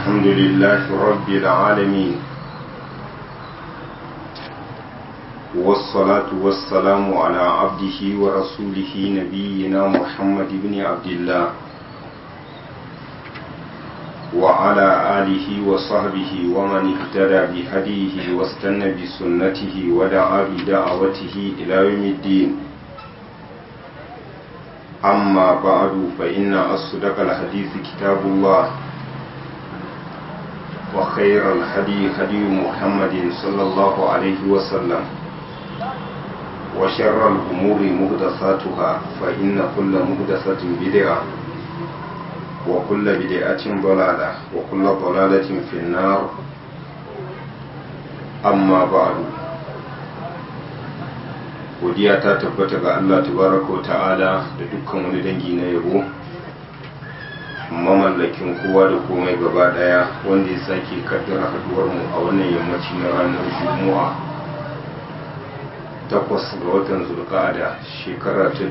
الحمد لله رب العالمين والصلاة والسلام على عبده ورسوله نبينا محمد بن عبد الله وعلى آله وصحبه ومن اهتدى بهديه واستنى بسنته ودعا بدعوته إلى يوم الدين أما بعد فإن أصدق الحديث كتاب الله وخير الهدي هدي محمد صلى الله عليه وسلم وشر الأمور مهدساتها فإن كل مهدسة بدعة وكل بدعة ضلالة وكل ضلالة في النار أما بعد godiya ta tabbata ga Allah tabaraka wa ta'ala da dukkan wani dangi na yabo mamallakin kowa da komai gaba daya wanda ya sake kaddara haduwar mu a wannan yammaci na ranar juma'a takwas ga watan zulqa'ada shekara ta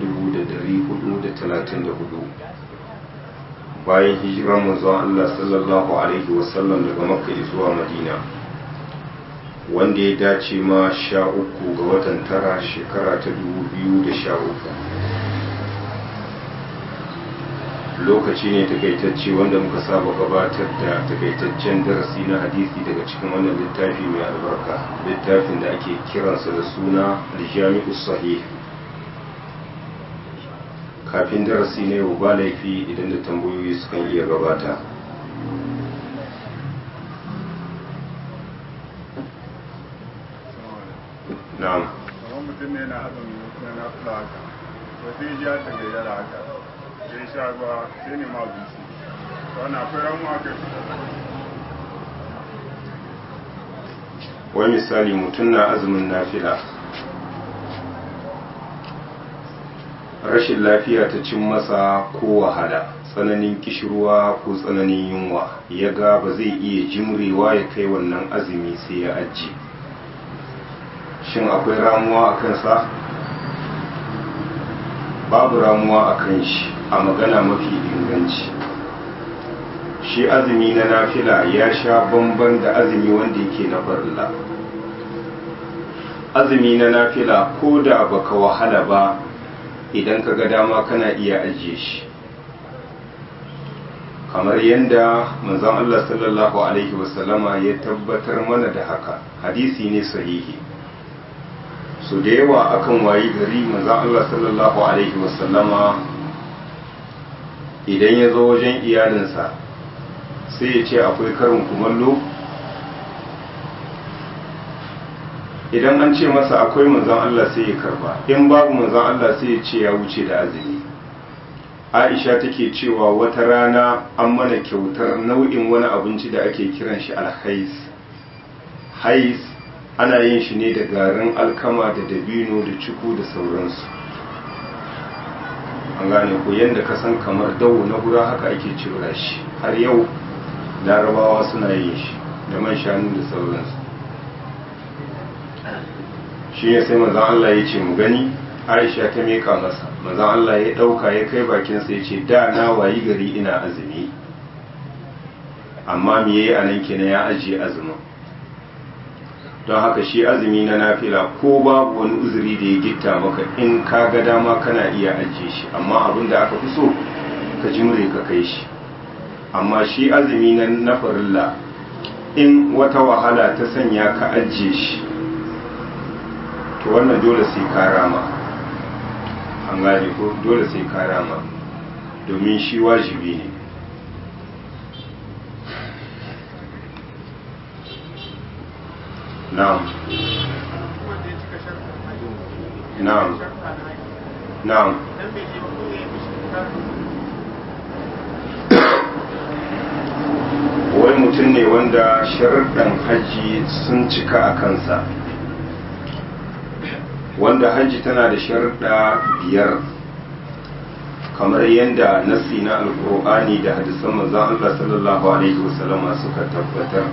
1434 bayan hijiran manzon Allah sallallahu alaihi wasallam daga makka zuwa madina wanda ya dace ma sha uku ga watan tara shekara ta dubu biyu da sha uku lokaci ne takaitacce wanda muka saba gabatar da takaitaccen darasi na hadisi daga cikin wannan littafi mai albarka littafin da ake kiransa da suna aljami'u sahih kafin darasi na yau ba laifi idan da tambayoyi sukan iya gabata na'am kamar mutum ne na azumi na na fula haka to sai ya ta gayyara haka sai sha ruwa sai ne ma abinci to ana akwai ramu haka wai misali mutum na azumin nafila rashin lafiya ta cin masa ko wahala tsananin kishirwa ko tsananin yunwa ya ga ba zai iya jimrewa ya kai wannan azumi sai ya ajiye shin akwai ramuwa a kansa babu ramuwa a kan shi a magana mafi inganci shi azumi na nafila ya sha bamban da azumi wanda yake na farilla azumi na nafila ko da baka wahala ba idan ka ga dama kana iya ajiye shi kamar yadda manzon Allah sallallahu alaihi wasallama ya tabbatar mana da haka hadisi ne sahihi so da yawa akan wayi gari manzon Allah sallallahu alaihi wasallama idan ya zo wajen iyalinsa sai ya ce akwai karin kumallo idan an ce masa akwai manzon Allah sai ya karba in babu manzon Allah sai ya ce ya wuce da azumi Aisha take cewa wata rana an mana kyautar nau'in wani abinci da ake kiran shi alhais hais ana yin shi ne da garin alkama da dabino da ciku da sauransu an gane ko yadda ka san kamar dawo na gura haka ake cira shi har yau larabawa suna yin shi da man shanu da sauransu shi ne sai manzan Allah ya ce mu gani aisha ta meka masa manzan Allah ya ɗauka ya kai bakinsa ya ce da na wayi gari ina azumi amma me yayi anan kenan ya ajiye azumin don haka shi azumi na nafila ko babu wani uzuri da ya gitta maka in ka ga dama kana iya ajiye shi amma abin da aka fi so ka jimre ka kai shi amma shi azumi na na farilla in wata wahala ta sanya ka ajiye shi to wannan dole sai ka rama an gane ko dole sai ka rama domin shi wajibi ne na'am na'am na'am wai mutum ne wanda sharuɗan hajji sun cika a kansa wanda hajji tana da sharuɗa biyar kamar yadda nasi na alkur'ani da hadisan manzon Allah sallallahu alaihi wasallama suka tabbatar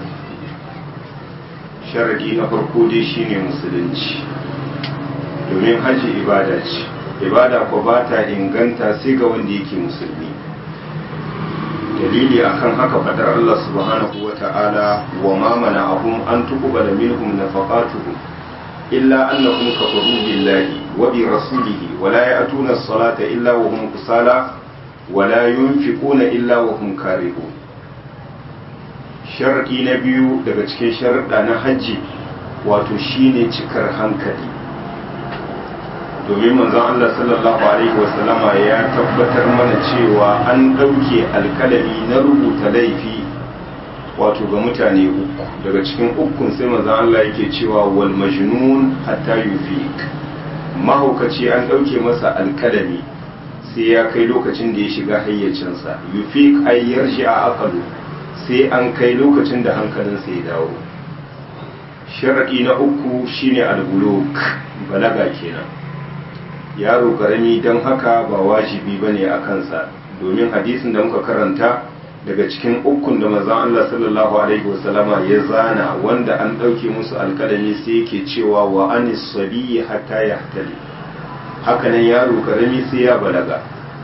sharadi na farko dai shine musulunci domin hajji ibada ce ibada ko ba ta inganta sai ga wanda yake musulmi dalili akan haka fadar Allah subhanahu wa ta'ala wa ma mana'ahum an tuqbala minhum nafaqatuhum illa annahum kafaru billahi wa bi rasulihi wa la ya'tuna as-salata illa wa hum kusala wa la yunfiquna illa wa hum karihun sharadi na biyu daga cikin sharuɗa na hajji wato shine cikar hankali domin manzon Allah sallallahu alaihi wasallama ya tabbatar mana cewa an ɗauke alkalami na rubuta laifi wato ga mutane uku daga cikin ukun sai manzon Allah yake cewa wal majnun hatta yufiq mahaukaci an ɗauke masa alkalami sai ya kai lokacin da ya shiga hayyacinsa yufiq ay yarshi a aqalu sai an kai lokacin da hankalinsa ya dawo sharadi na uku shine al-buluk balaga kenan yaro karami don haka ba wajibi ba ne a kansa domin hadisin da muka karanta daga cikin ukun da mazan Allah sallallahu Alaihi wasallama ya zana wanda an ɗauke musu alkalami sai yake cewa wa anis sabiyi hatta ya hatali hakanan yaro karami sai ya balaga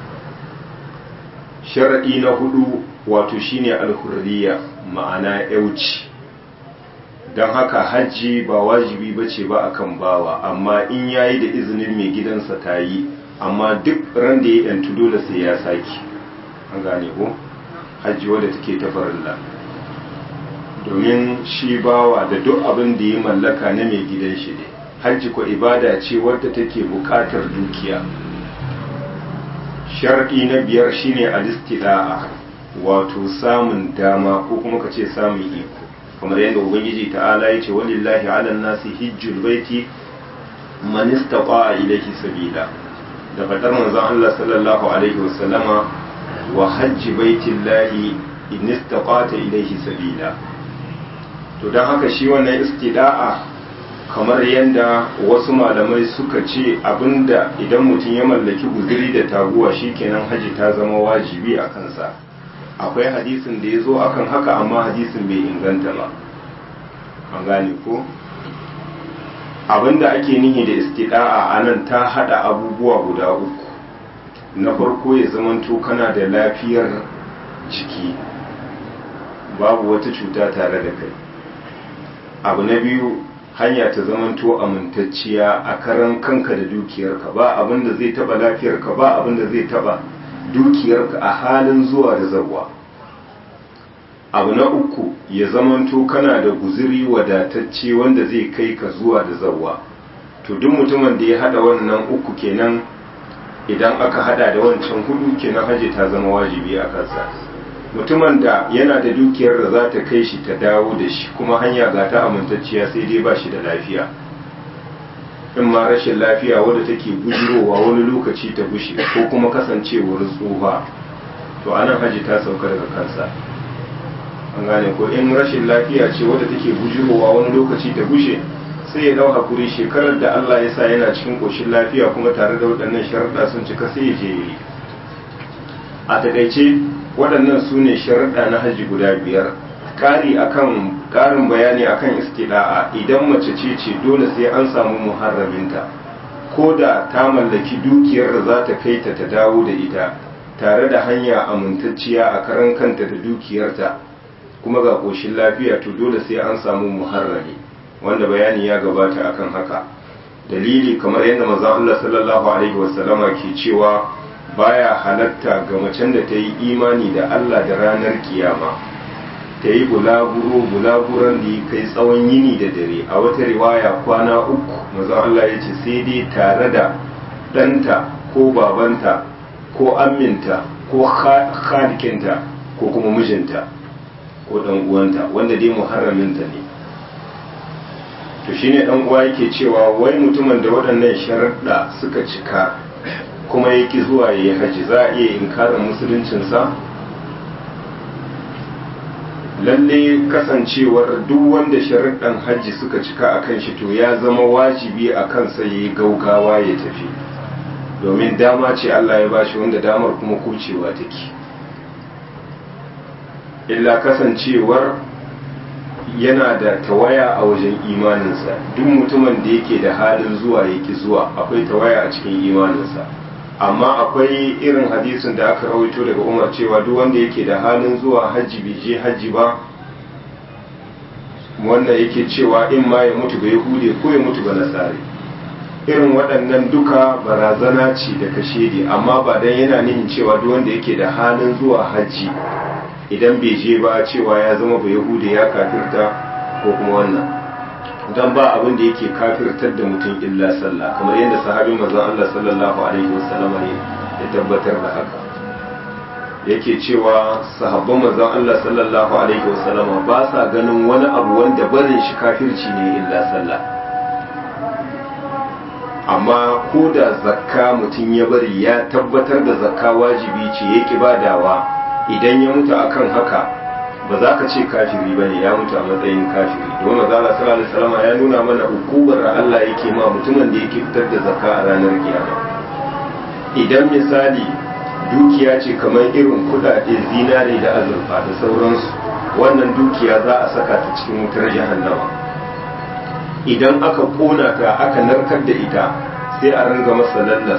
sharaɗi na hudu wato shine alhurriya ma'ana yauci don haka hajji ba wajibi ba ce ba akan bawa amma in yayi da izinin mai gidansa ta yi amma duk ran da ya yantu dole sai ya saki an gane ko hajji wadda take ta farilla domin shi bawa da duk abin da ya mallaka na mai gidan shi ne hajji ko ibada ce wadda take bukatar dukiya sharɗi na biyar shine alistida'a wato samun dama ko kuma ka ce samun iko kamar yadda ubangiji ta'ala ya ce walillahi ala nasi hijjul baiti man istata'a ilayhi sabila da fadar manzon Allah sallallahu alaihi wasallama wa hajji baitillahi in istata'ta ilayhi sabila to dan haka shi wannan istida'a kamar yadda wasu malamai suka ce abinda idan mutum ya mallaki guzuri da taguwa shikenan haji ta zama wajibi a kansa akwai hadisin da ya zo akan haka amma hadisin bai inganta ba an gane ko abinda ake nihi da istida'a a nan ta hada abubuwa guda uku na farko ya zamanto kana da lafiyar jiki babu wata cuta tare da kai abu na biyu hanya ta zamanto amintacciya a karan kanka da dukiyarka ba abinda zai taba lafiyarka ba abinda zai taba dukiyarka a halin zuwa da zawa abu na uku ya zamanto kana da guziri wadatacce wanda zai kai ka zuwa da zawa to duk mutumin da ya hada wannan uku kenan idan aka hada da wancan hudu kenan haji ta zama wajibi a kansa mutumin da yana da dukiyar da za ta kai shi ta dawo da shi kuma hanya ga ta amintacciya sai dai ba shi da lafiya in ma rashin lafiya wadda take bujirowa wani lokaci ta bushe ko kuma kasancewar tsufa to anan haji ta sauka daga kansa an gane ko in rashin lafiya ce wadda take bujirowa wani lokaci ta bushe sai ya dau hakuri shekarar da Allah ya sa yana cikin koshin lafiya kuma tare da waɗannan sharuɗa sun cika sai ya je yi a takaice waɗannan su ne sharuɗa na haji guda biyar ƙari akan ƙarin bayani akan istida'a idan mace ce ce dole sai an samu muharraminta ko da ta mallaki dukiyar da za ta kai ta ta dawo da ita tare da hanya amintacciya a karan kanta da dukiyarta kuma ga ƙoshin lafiya to dole sai an samu muharrami wanda bayani ya gabata akan haka dalili kamar yadda manzon Allah sallallahu alaihi wasallama ke cewa baya halatta ga macen da ta yi imani da Allah da ranar kiyama ta yi bulaguro bulaguran da ya kai tsawon yini da dare a wata riwaya kwana uku manzon Allah ya ce sai dai tare da ɗanta ko babanta ko amminta ko khalikinta ko kuma mijinta ko ɗan uwanta wanda dai muharraminta ne to shine ɗan uwa yake cewa wai mutumin da waɗannan sharaɗa suka cika kuma yake zuwa ya yi haji za a iya inkarin musuluncinsa lalle kasancewar duk wanda sharaɗan hajji suka cika a kan shi to ya zama wajibi a kansa ya yi gaugawa ya tafi domin dama ce Allah ya bashi wanda damar kuma kucewa take illa kasancewar yana da tawaya a wajen imaninsa duk mutumin da yake da halin zuwa yake zuwa akwai tawaya a cikin imaninsa amma akwai irin hadisin da aka rawaito daga umar cewa duk wanda yake da halin zuwa hajji bai je hajji ba wanda yake cewa in ma ya mutu ba yahude ko ya mutu ba nasari irin waɗannan duka barazana ce da kashedi amma ba dan yana nihin cewa duk wanda yake da halin zuwa hajji idan bai je ba cewa ya zama ba yahude ya kafirta ko kuma wannan dan ba abin da yake kafirtar da mutum illa sallah kamar yadda sahabin manzon Allah sallallahu alaihi wasallam ya tabbatar da haka yake cewa sahabban manzon Allah sallallahu alaihi wasallam ba sa ganin wani abu wanda barin shi kafirci ne illa sallah amma ko da zakka mutum ya bari ya tabbatar da zakka wajibi ce ya ki badawa idan ya mutu akan haka ba za ka ce kafiri ba ne ya mutu a matsayin kafiri domin maza Allah sallallahu alaihi wasallam ya nuna mana hukumar da Allah yake ma mutumin da yake fitar da zakka a ranar kiyama idan misali dukiya ce kamar irin kudade zinare da azurfa da sauransu wannan dukiya za a saka ta cikin wutar jahannama idan aka kona ta aka narkar da ita sai a ringa masa lallas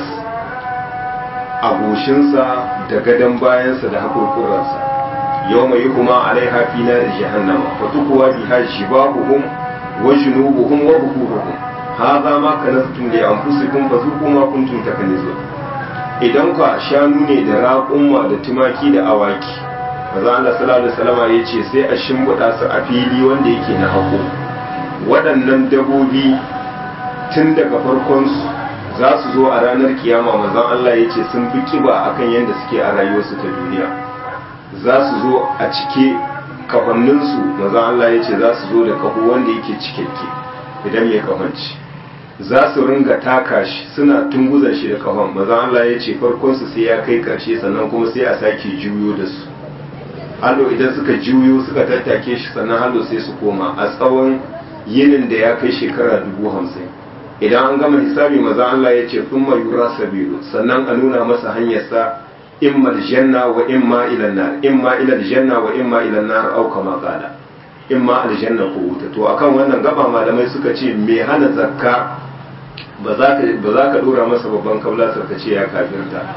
a goshinsa da gadon bayansa da hakurkuransa يوم يهما عليها في نار جهنم فتقوى بها جباههم وجنوبهم وظهورهم هذا ما كنزتم لأنفسكم فذوقوا ما كنتم تكنزون idan ka shanu ne da raƙumma da tumaki da awaki maza Allah sallallahu alaihi wasallam ya ce sai a shimbiɗa su a fili wanda yake na hako waɗannan dabobi tun daga farkon su za su zo a ranar kiyama manzon Allah ya ce sun fi kiba akan yadda suke a rayuwarsu ta duniya za su zo a cike kafanninsu maza Allah ya ce za su zo da kaho wanda yake cikakke idan ya kafanci za su ringa taka shi suna tunguzan shi da kafan maza Allah ya ce farkonsu sai ya kai karshe sannan kuma sai a sake juyo da su hallo idan suka juyo suka tattake shi sannan hallo sai su koma a tsawon yinin da ya kai shekara dubu hamsin idan an gama hisabi maza Allah ya ce sun yura sabilu sannan a nuna masa hanyarsa imma aljanna wa imma ila nar imma ila aljanna wa imma ila nar au kama qala imma aljanna ko wuta to akan wannan gaba malamai suka ce me hana zakka ba za ka ba za ka dora masa babban kablasar ka ce ya kafirta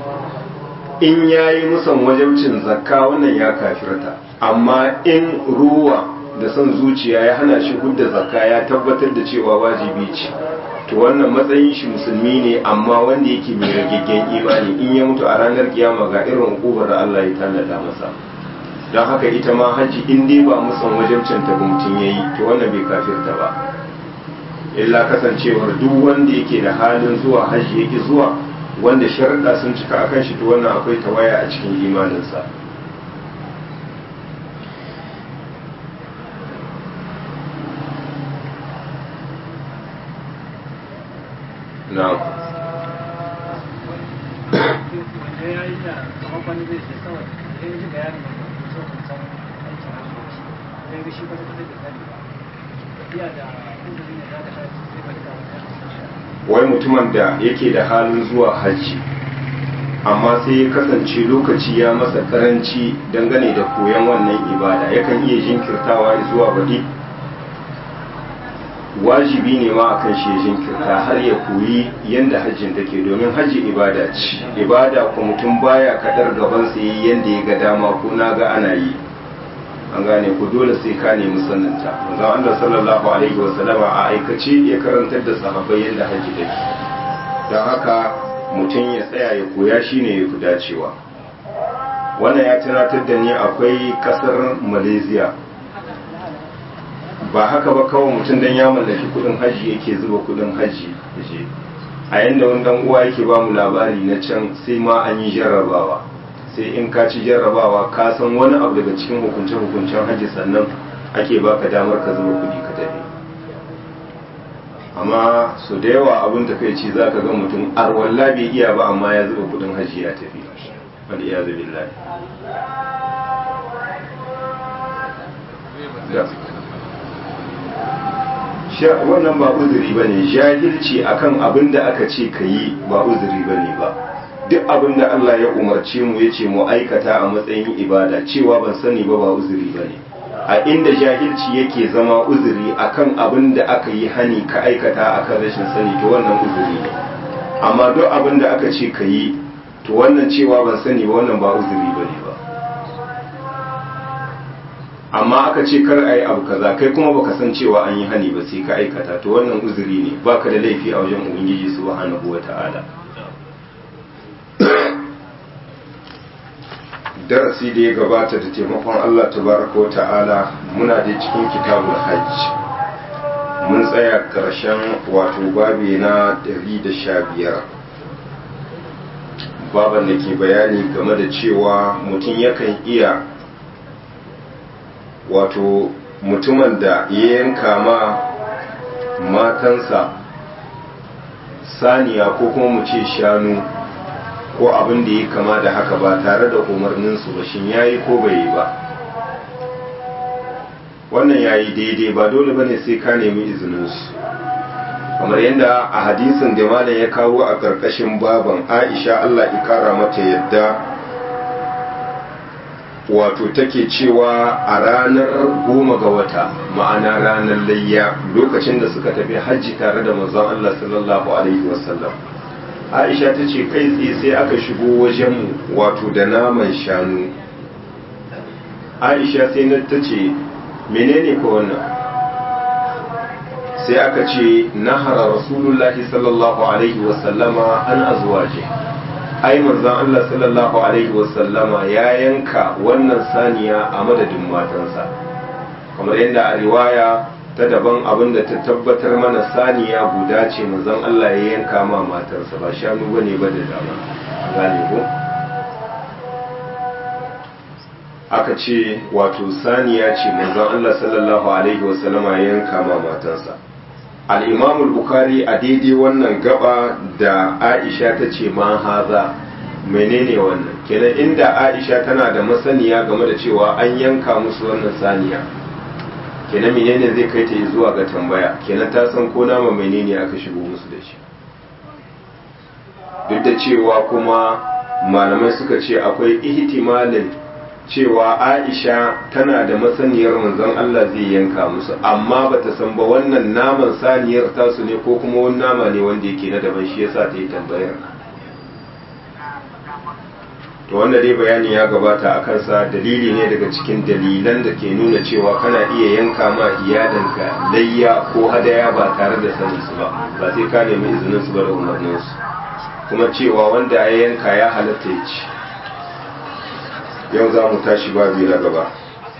in yayi musan wajibcin zakka wannan ya kafirta amma in ruwa da son zuciya ya hana shi hudda zakka ya tabbatar da cewa wajibi ce to wannan matsayin shi musulmi ne amma wanda yake mai ragaggen imani in ya mutu a ranar kiyama ga irin hukumar da Allah ya tallata masa don haka ita ma haji in dai ba musan wajibcin ta mutum yayi to wannan bai kafirta ba illa kasancewar duk wanda yake da halin zuwa haji yake zuwa wanda sharuɗa sun cika akan shi to wannan akwai tawaya a cikin imaninsa na'am wai mutumin da yake da halin zuwa hajji amma sai ya kasance lokaci ya masa karanci dangane da koyon wannan ibada yakan iya jinkirtawa zuwa baɗi wajibi ne ma akan shi jinkirta har ya koyi yadda hajjin take domin hajji ibada ce ibada ko mutum baya kadar gaban sa yi yadda ya ga dama ko na ga ana yi an gane ku dole sai ka nemi sanninta manzon Allah sallallahu alaihi wa sallama a aikace ya karantar da sahabbai yadda hajji take don haka mutum ya tsaya ya koya shine ya fi dacewa wannan ya tunatar da ni akwai kasar malaysia ba haka ba kawai mutum dan ya mallaki kudin haji yake zuba kudin haji a yanda wani dan uwa yake ba mu labari na can sai ma an yi jarrabawa sai in ka ci jarrabawa ka san wani abu daga cikin hukunce hukuncen haji sannan ake baka damar ka zuba kudi ka tafi amma so da yawa abin takaici za ka ga mutum arwalla bai iya ba amma ya zuba kudin haji ya tafi wal iyazu billahi wannan ba uzuri ba ne jahilci akan abin da aka ce ka yi ba uzuri ba ne ba duk abin da Allah ya umarce mu ya ce mu aikata a matsayin ibada cewa ban sani ba ba uzuri ba ne a inda jahilci yake zama uzuri akan abin da aka yi hani ka aikata akan rashin sani to wannan uzuri ne amma duk abin da aka ce ka yi to wannan cewa ban sani ba wannan ba uzuri ba ne ba amma aka ce kar a yi abu kaza kai kuma baka san cewa an yi hani ba sai ka aikata to wannan uzuri ne baka da laifi a wajen ubangiji subhanahu wata'ala darasi da ya gabata da taimakon Allah tabaraka wata'ala muna da cikin kitabul hajj mun tsaya karshen wato babi na 115 baban da ke bayani game da cewa mutum yakan iya wato mutumin da ya yanka ma matansa saniya ko kuma mu ce shanu ko abin da ya kama da haka ba tare da umarninsu ba shin yayi ko bai yi ba wannan yayi daidai ba dole bane sai ka nemi izininsu kamar yadda a hadisin da malam ya kawo a ƙarƙashin baban aisha allah ikara mata yadda wato take cewa a ranar goma ga wata ma'ana ranar layya lokacin da suka tafi hajji tare da manzon Allah sallallahu alaihi wasallam Aisha ta ce kai tsaye sai aka shigo wajenmu wato da naman shanu Aisha sai na ta ce menene ka wannan sai aka ce nahara rasulullahi sallallahu alaihi wasallama an azwaje ai manzon Allah sallallahu alaihi wasallama ya yanka wannan saniya a madadin matansa kamar yadda a riwaya ta daban abin da ta tabbatar mana saniya guda ce manzon Allah ya yanka ma matarsa ba shanu bane ba da dama gane ko aka ce wato saniya ce manzon Allah sallallahu alaihi wasallama ya yanka ma matarsa al-imam al-bukhari a daidai wannan gaba da aisha ta ce ma haza menene wannan kenan inda aisha tana da masaniya game da cewa an yanka musu wannan saniya kenan menene zai kai ta zuwa ga tambaya kenan ta san ko nama menene aka shigo musu da shi duk da cewa kuma malamai suka ce akwai ihtimalin cewa aisha tana da masaniyar manzon Allah zai yanka musu amma bata san ba wannan naman saniyar tasu ne ko kuma wani nama ne wanda yake na daban shi yasa ta yi tambayar to wanda dai bayani ya gabata a kansa dalili ne daga cikin dalilan da ke nuna cewa kana iya yanka ma iyadanka layya ko hadaya ba tare da sanin su ba ba sai ka nemi izinin su ba da umarnin su kuma cewa wanda ya yanka ya halatta ya ci yau za mu tashi babi na gaba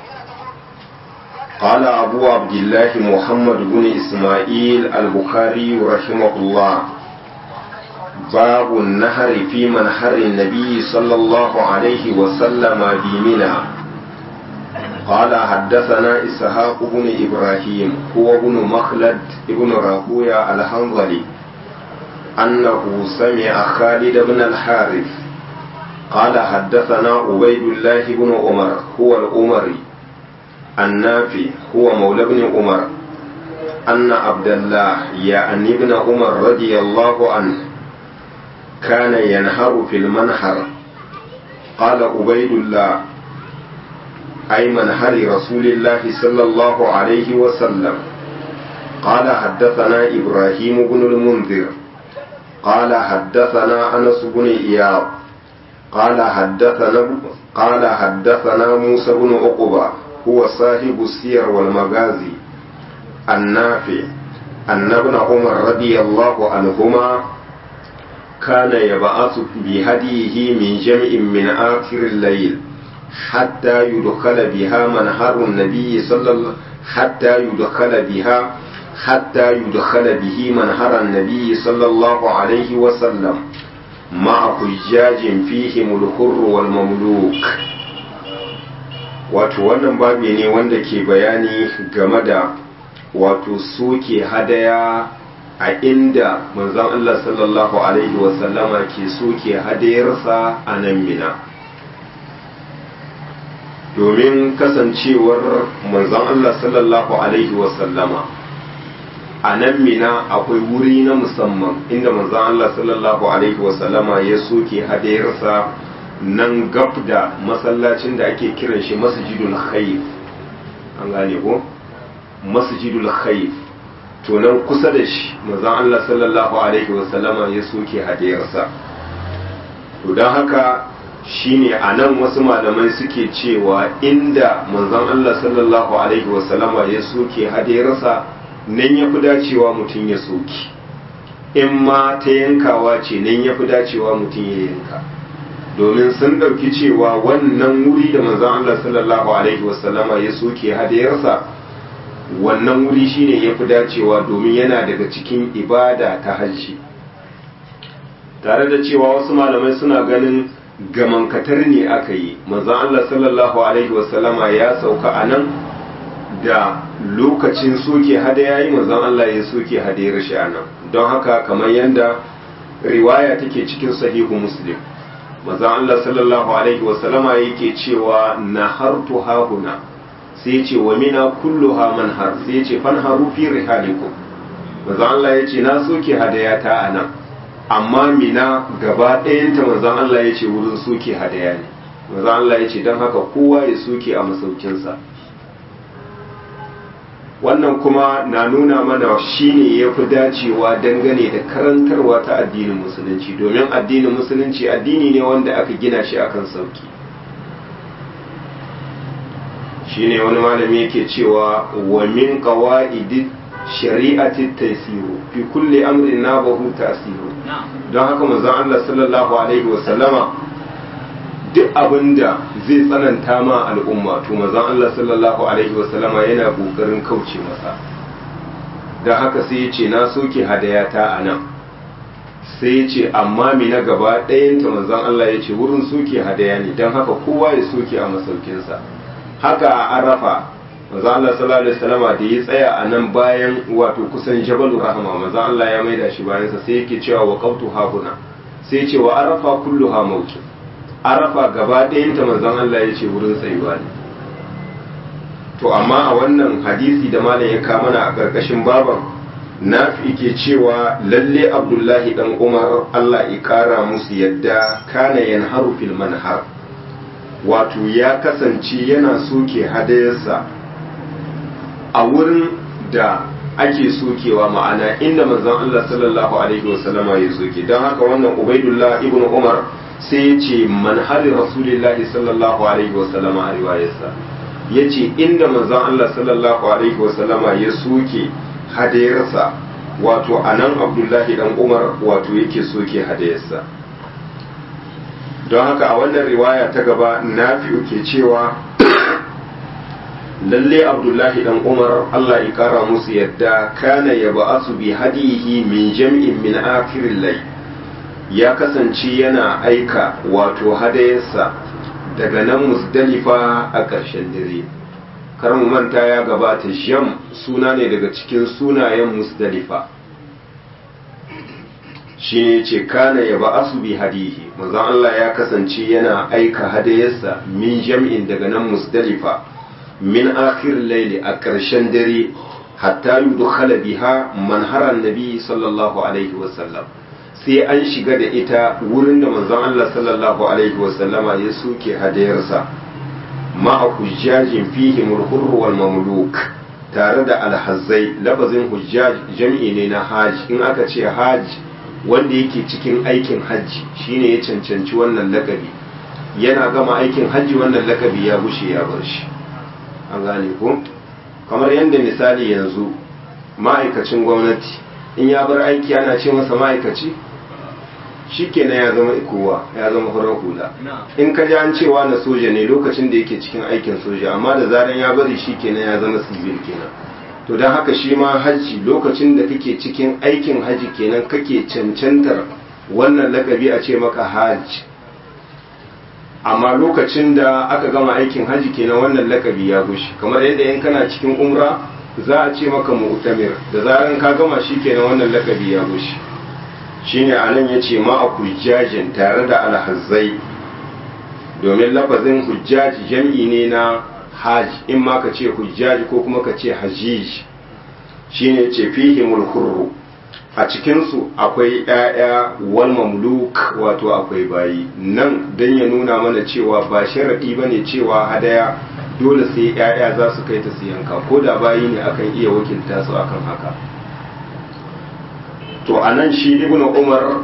قال أبو عبد الله محمد بن إسماعيل البخاري رحمه الله باب النهر في منحر النبي صلى الله عليه وسلم بمنى قال حدثنا إسحاق بن إبراهيم هو بن مخلد بن راهوية الحنظلي أنه سمع خالد بن الحارث قال حدثنا عبيد الله بن عمر هو الأمري النافي هو مولى بن عمر أن عبد الله يعني ابن عمر رضي الله عنه كان ينهر في المنحر قال عبيد الله أي منهر رسول الله صلى الله عليه وسلم قال حدثنا إبراهيم بن المنذر قال حدثنا أنس بن إياب قال حدثنا قال حدثنا موسى بن عقبة هو صاحب السير والمغازي النافع أن ابن عمر رضي الله عنهما كان يبعث بهديه من جمع من آخر الليل حتى يدخل بها منهر النبي صلى الله حتى يدخل بها حتى يدخل به منهر النبي صلى الله عليه وسلم مع حجاج فيهم الحر والمملوك wato wannan babi ne wanda ke bayani game da wato soke hadaya a inda manzon Allah sallallahu alaihi wasallama ke soke hadayarsa a nan mina domin kasancewar manzon Allah sallallahu alaihi wasallama a nan mina akwai wuri na musamman inda manzon Allah sallallahu alaihi wasallama ya soke hadayarsa nan gab da masallacin da ake kiran shi masjidul khayf an gane ko masjidul khayf to nan kusa da shi manzon Allah sallallahu alaihi wasallama ya soke hadiyarsa to don haka shine a nan wasu malamai suke cewa inda manzon Allah sallallahu alaihi wasallama ya soke hadiyarsa nan ya fi dacewa mutum ya soke in ma ta yankawa ce nan ya fi dacewa mutum ya yanka domin sun ɗauki cewa wannan wuri da manzon Allah sallallahu alaihi wasallama ya soke hadiyarsa wannan wuri shine ya fi dacewa domin yana daga cikin ibada ta hajji tare da cewa wasu malamai suna ganin gamankatar ne aka yi manzon Allah sallallahu alaihi wasallama ya sauka a nan da lokacin soke hadaya yi manzon Allah ya soke hadayar shi a nan don haka kamar yadda riwaya take cikin sahihu muslim manzon Allah sallallahu alaihi wasallama yake cewa nahartu hahuna sai ya ce wa mina kulluha manhar sai ya ce fanharu fi rihalikum manzon Allah ya ce na soke hadaya ta a nan amma mina gaba ɗayanta manzon Allah ya ce wurin soke hadaya ne manzon Allah ya ce don haka kowa ya soke a masaukinsa wannan kuma na nuna mana shine ya fi dacewa dangane da karantarwa ta addinin musulunci domin addinin musulunci addini ne wanda aka gina shi akan sauki shine wani malami yake cewa wa min qawaidi shari'ati taysiru fi kulli amrin nabahu ta'siru don haka manzon Allah sallallahu alaihi wa sallama duk abinda zai tsananta ma al'umma to manzon Allah sallallahu alaihi wa sallama yana kokarin kauce masa don haka sai ya ce na soke hadayata a nan sai ya ce amma mi na gaba ɗayanta manzon Allah ya ce wurin soke hadaya ne don haka kowa ya soke a masaukinsa haka a arafa manzo Allah sallallahu alaihi wasallama da ya tsaya a nan bayan wato kusan jabalu rahama manzo Allah ya maida shi bayan sa sai yake cewa wa qautu hahuna sai ce wa arafa kulluha mawqi arafa gaba ɗayan ta manzon Allah ya ce wurin tsayuwa ne to amma a wannan hadisi da malam ya ka mana a karkashin baban nafi ke cewa lalle abdullahi dan umar Allah ya kara musu yadda kana yanharu fil manhar wato ya kasance yana soke hadayarsa a wurin da ake sokewa ma'ana inda manzon Allah sallallahu alaihi wasallama ya soke don haka wannan ubaidullah ibn umar sai ya ce manhari rasulillahi sallallahu alaihi wasallama a riwayarsa ya ce inda manzon Allah sallallahu alaihi wasallama ya soke hadayarsa wato a nan abdullahi dan umar wato yake soke hadayarsa don haka a wannan riwaya ta gaba nafi'u ke cewa lalle abdullahi dan umar allah ya kara musu yadda kana ya ba'asu bi hadihi min jam'in min akirin lai ya kasance yana aika wato hadayarsa daga nan musdalifa a ƙarshen dare kar mu manta ya gabata jam suna ne daga cikin sunayen musdalifa shi ne ce kana ya ba'asu bi hadihi manzon Allah ya kasance yana aika hadayarsa min jam'in daga nan musdalifa min akhir laili a ƙarshen dare hatta yudkhala biha manharan nabi sallallahu alaihi wasallam sai an shiga da ita wurin da manzon Allah sallallahu alaihi wasallama ya soke hadayarsa ma'a hujjajin fihi mulhurru wal mamluk tare da alhazzai lafazin hujjaj jam'i ne na hajj in aka ce hajj wanda yake cikin aikin hajji shine ya cancanci wannan lakabi yana gama aikin hajji wannan lakabi ya bushe ya bar shi an gane ko kamar yadda misali yanzu ma'aikacin gwamnati in ya bar aiki ana ce masa ma'aikaci shi kenan ya zama kowa ya zama farar hula in ka ji an cewa na soja ne lokacin da yake cikin aikin soja amma da zaran ya bari shi kenan ya zama civil kenan to don haka shi ma hajji lokacin da kake cikin aikin hajji kenan kake cancantar wannan lakabi a ce maka hajj amma lokacin da aka gama aikin hajji kenan wannan lakabi ya gushi kamar yadda in kana cikin umra za a ce maka mu'tamir da zaran ka gama shi kenan wannan lakabi ya gushi shine anan yace ma a hujjajin tare da alhazzai domin lafazin hujjaji jam'i ne na hajj in ma ka ce hujjaji ko kuma ka ce hajij shine ce fihimul hurru a cikinsu akwai ‘ya'ya wal mamluk wato akwai bayi nan don ya nuna mana cewa ba sharaɗi ba ne cewa hadaya dole sai ‘ya'ya za su kai ta su yanka ko da bayi ne akan iya wakilta su akan haka to anan shi ibnu umar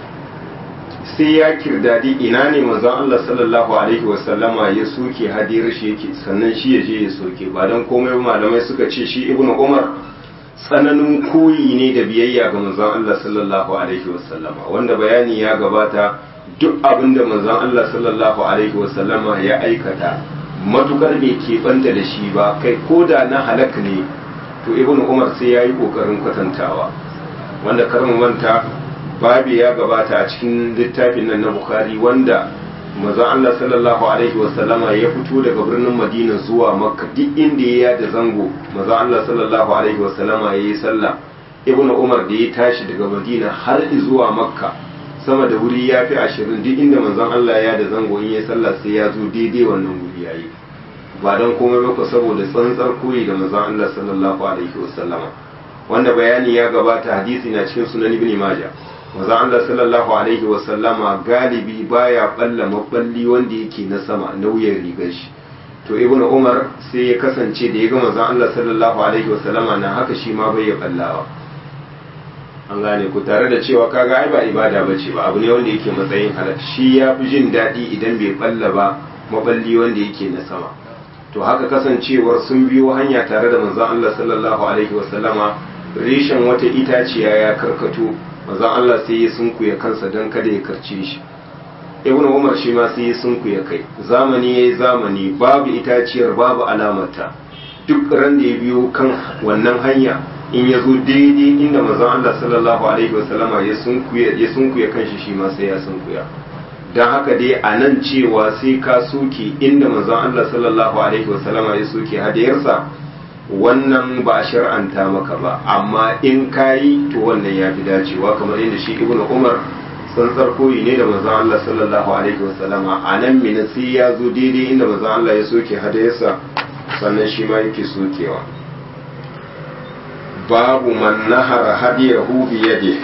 sai ya kirdadi ina ne manzon Allah sallallahu alaihi wasallama ya soke hadiyar shi yake sannan shi ya je ya soke ba don komai malamai suka ce shi ibnu umar tsananin koyi ne da biyayya ga manzon Allah sallallahu alaihi wasallama wanda bayani ya gabata duk abin da manzon Allah sallallahu alaihi wasallama ya aikata matukar bai keɓanta da shi ba kai ko da na halak ne to ibnu umar sai ya yi ƙoƙarin kwatantawa wanda karin manta babi ya gabata a cikin littafin nan na bukhari wanda manzon Allah sallallahu alaihi wasallama ya fito daga birnin madina zuwa makka duk inda ya da zango manzon Allah sallallahu alaihi wasallama ya yi sallah ibnu umar da ya tashi daga madina har zuwa makka sama da wuri ya fi ashirin duk inda manzon Allah ya da zango in ya sallah sai ya zo daidai wannan wuri ya yi ba don komai ba saboda tsantsar koyi da manzon Allah sallallahu alaihi wasallama wanda bayani ya gabata hadisi na cikin sunan ibn majah manzon Allah sallallahu alaihi wasallama galibi baya balla maballi wanda yake na sama nauyin rigar shi to ibn umar sai ya kasance da ya ga manzon Allah sallallahu alaihi wasallama na haka shi ma bai ya ballawa an gane ku tare da cewa kaga ai ba ibada bace ba abu ne wanda yake matsayin halal shi ya fi jin daɗi idan bai balla ba maballi wanda yake na sama to haka kasancewar sun biyo hanya tare da manzon Allah sallallahu alaihi wasallama reshen wata itaciya ya karkato manzon Allah sai ya sunkuya kansa don kada ya karce shi ibn umar shi ma sai ya sunkuya kai zamani yayi zamani babu itaciyar babu alamarta duk ran da ya biyo kan wannan hanya in ya zo daidai inda manzon Allah sallallahu alaihi wasallama ya sunkuya ya sunkuya kanshi shi ma sai ya sunkuya dan haka dai a nan cewa sai ka soke inda manzon Allah sallallahu alaihi wasallama ya soke hadiyarsa wannan ba a shar'anta maka ba amma in kayi to wannan ya fi dacewa kamar yadda shi ibnu umar tsantsar koyi ne da manzon Allah sallallahu alaihi wasallama a nan mina sai ya zo daidai inda manzon Allah ya soke hadayarsa sannan shi ma yake sokewa babu man nahara hadiyahu bi yadihi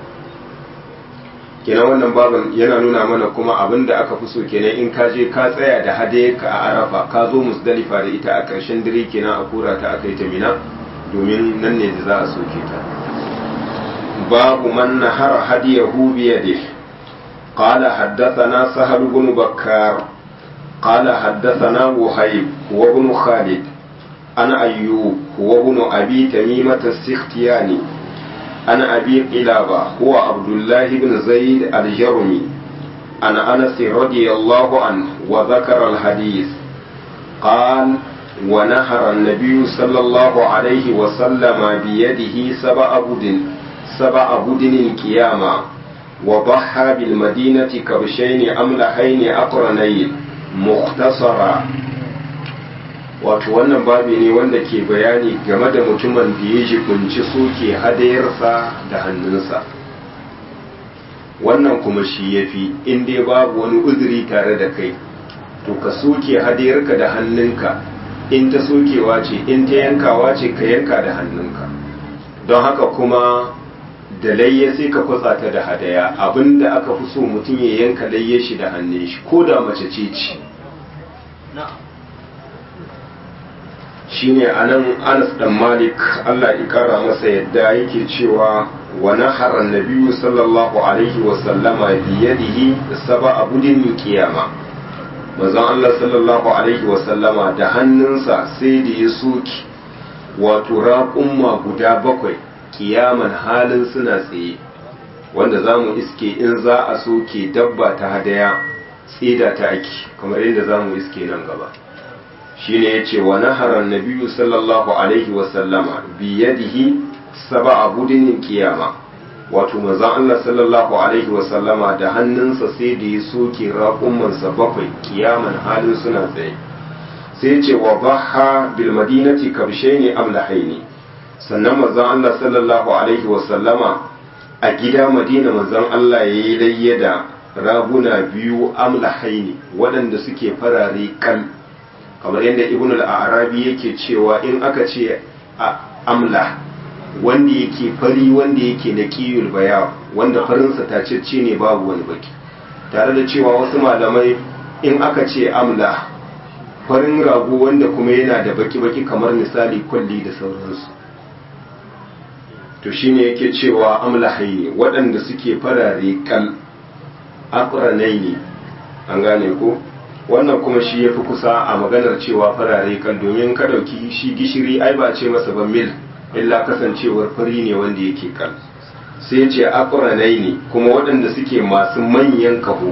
kenan wannan babin yana nuna mana kuma abin da aka fi so kenan in ka je ka tsaya da hadayarka a arafa ka zo musdalifa da ita a ƙarshen dare kenan a kura ta aka yi ta mina domin nan ne da za a soke ta babu man nahara hadiyahu bi yadihi قال حدثنا سهل بن بكار قال حدثنا وهيب هو ابن خالد أنا أيوب هو ابن أبي تميمة السختياني أنا أبي قلابة هو عبد الله بن زيد الجرمي أنا أنس رضي الله عنه وذكر الحديث قال ونهر النبي صلى الله عليه وسلم بيده سبع بدن سبع بدن القيامة وضحى بالمدينة كبشين أملحين أقرنين مختصرا wato wannan babi ne wanda ke bayani game da mutumin da ya jibinci soke hadayarsa da hannunsa wannan kuma shi ya fi in dai babu wani uzuri tare da kai to ka soke hadayarka da hannunka in ta sokewa ce in ta yankawa ce ka yanka da hannunka don haka kuma da layya sai ka kwatsa ta da hadaya abinda aka fi so mutum ya yanka layya shi da hannun shi ko da mace ce ce shine anan Anas dan Malik Allah ya kara masa yadda yake cewa wa nahara nabiyyu sallallahu alaihi wa sallama bi yadihi sab'a budin qiyama manzon Allah sallallahu alaihi wa sallama da hannunsa sai da ya soki wato raƙumma guda bakwai kiyaman halin suna tsaye wanda za mu iske in za a soke dabba ta hadaya tsida ta ake kamar yadda za mu iske nan gaba shine yace wa nahara nabiyyu sallallahu alaihi wa sallama bi yadihi sab'a budinin qiyama wato manzon Allah sallallahu alaihi wa sallama da hannunsa sai da ya soke raƙumman sa bakwai kiyaman halin suna tsaye sai yace wa baha bil madinati kabshaini amlahaini sannan manzon Allah sallallahu alaihi wa sallama a gida Madina manzon Allah yayi layya da raguna biyu amlahaini waɗanda suke farare kal kamar yadda ibn al-arabi yake cewa in aka ce amla wanda yake fari wanda yake na kiyul baya wanda farinsa tacecce ne babu wani baki tare da cewa wasu malamai in aka ce amla farin rago wanda kuma yana da baki-baki kamar misali kwalli da sauransu to shine yake cewa amlahaini waɗanda suke farare kal aqranaini an gane ko wannan kuma shi yafi kusa a maganar cewa farare kal domin ka dauki shi gishiri ai ba ce masa ba mil illa kasancewar fari ne wanda yake kal sai ce aqranaini kuma waɗanda suke masu manyan kaho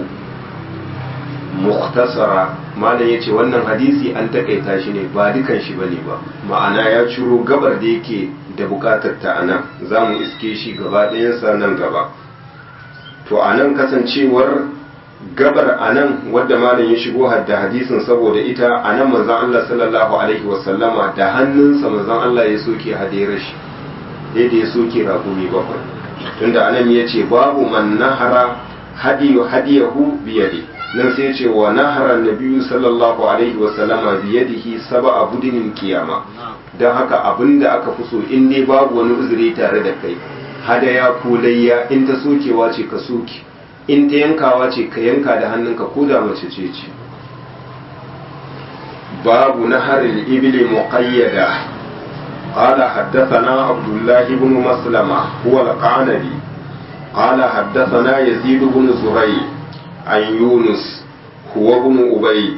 mukhtasara malam yace wannan hadisi an takaita shi ne ba dukan shi bane ba ma'ana ya ciro gabar da yake da bukatar ta anan zamu iske shi gaba ɗayansa nan gaba to anan kasancewar gabar anan wadda malam ya shigo hadda hadisin saboda ita anan manzon Allah sallallahu alaihi wasallama da hannunsa manzon Allah ya soke hadira shi yadda ya soke rakumi bakwai tunda anan ya ce babu man nahara hadiyu hadiyahu biyadi nan sai ce wa nahara nabiyyu sallallahu alaihi wa sallama biyadihi sab'a budinin kiyama dan haka abinda aka fi so in dai babu wani uzuri tare da kai hadaya ko layya in ta sokewa ce ka soke in ta yankawa ce ka yanka da hannunka ko da mace ce ce babu naharil ibli muqayyada قال حدثنا عبد الله بن مسلمة هو القعنبي قال حدثنا يزيد بن زريع عن يونس هو بن أبيد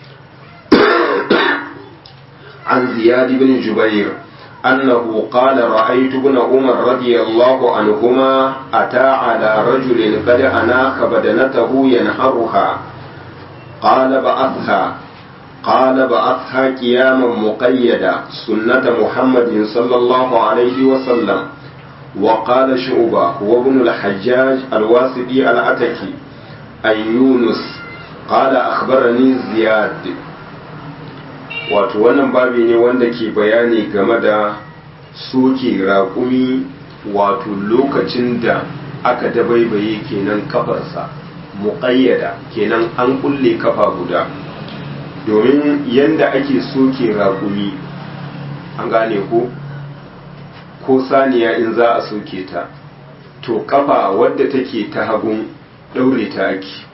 عن زياد بن جبير أنه قال رأيت ابن عمر رضي الله عنهما أتى على رجل قد أناخ بدنته ينحرها قال بعثها قال بعثها قياما مقيدا سنة محمد صلى الله عليه وسلم وقال شعبة هو ابن الحجاج الواسطي العتكي عن يونس قال أخبرني زياد wato wannan babi ne wanda ke bayani game da soke raƙumi wato lokacin da aka dabaibaye kenan kafarsa muƙayyada kenan an kulle kafa guda domin yanda ake soke raƙumi an gane ko ko saniya in za a soke ta to kafa wadda take ta hagun ɗaure ta ake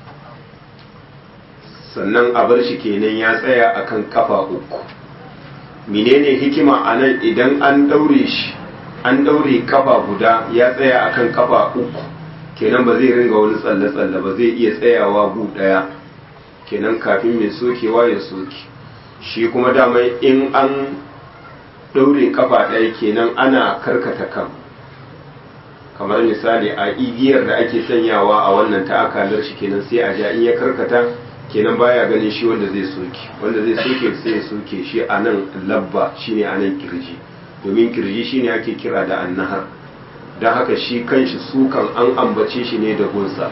sannan a bar shi kenan ya tsaya akan kafa uku menene hikima a nan idan an ɗaure shi an ɗaure kafa guda ya tsaya akan kafa uku kenan ba zai ringa wani tsalle-tsalle ba zai iya tsayawa gu ɗaya kenan kafin mai sokewa ya soke shi kuma dama in an ɗaure kafa ɗaya kenan ana karkata kan kamar misali a igiyar da ake sanyawa a wannan ta akalar shi kenan sai a ja in ya karkata kenan baya ganin shi wanda zai soke wanda zai soke sai ya soke shi a nan labba shine a nan kirji domin kirji shine ake kira da annahar don haka shi kanshi sukan an ambace shi ne da gunsa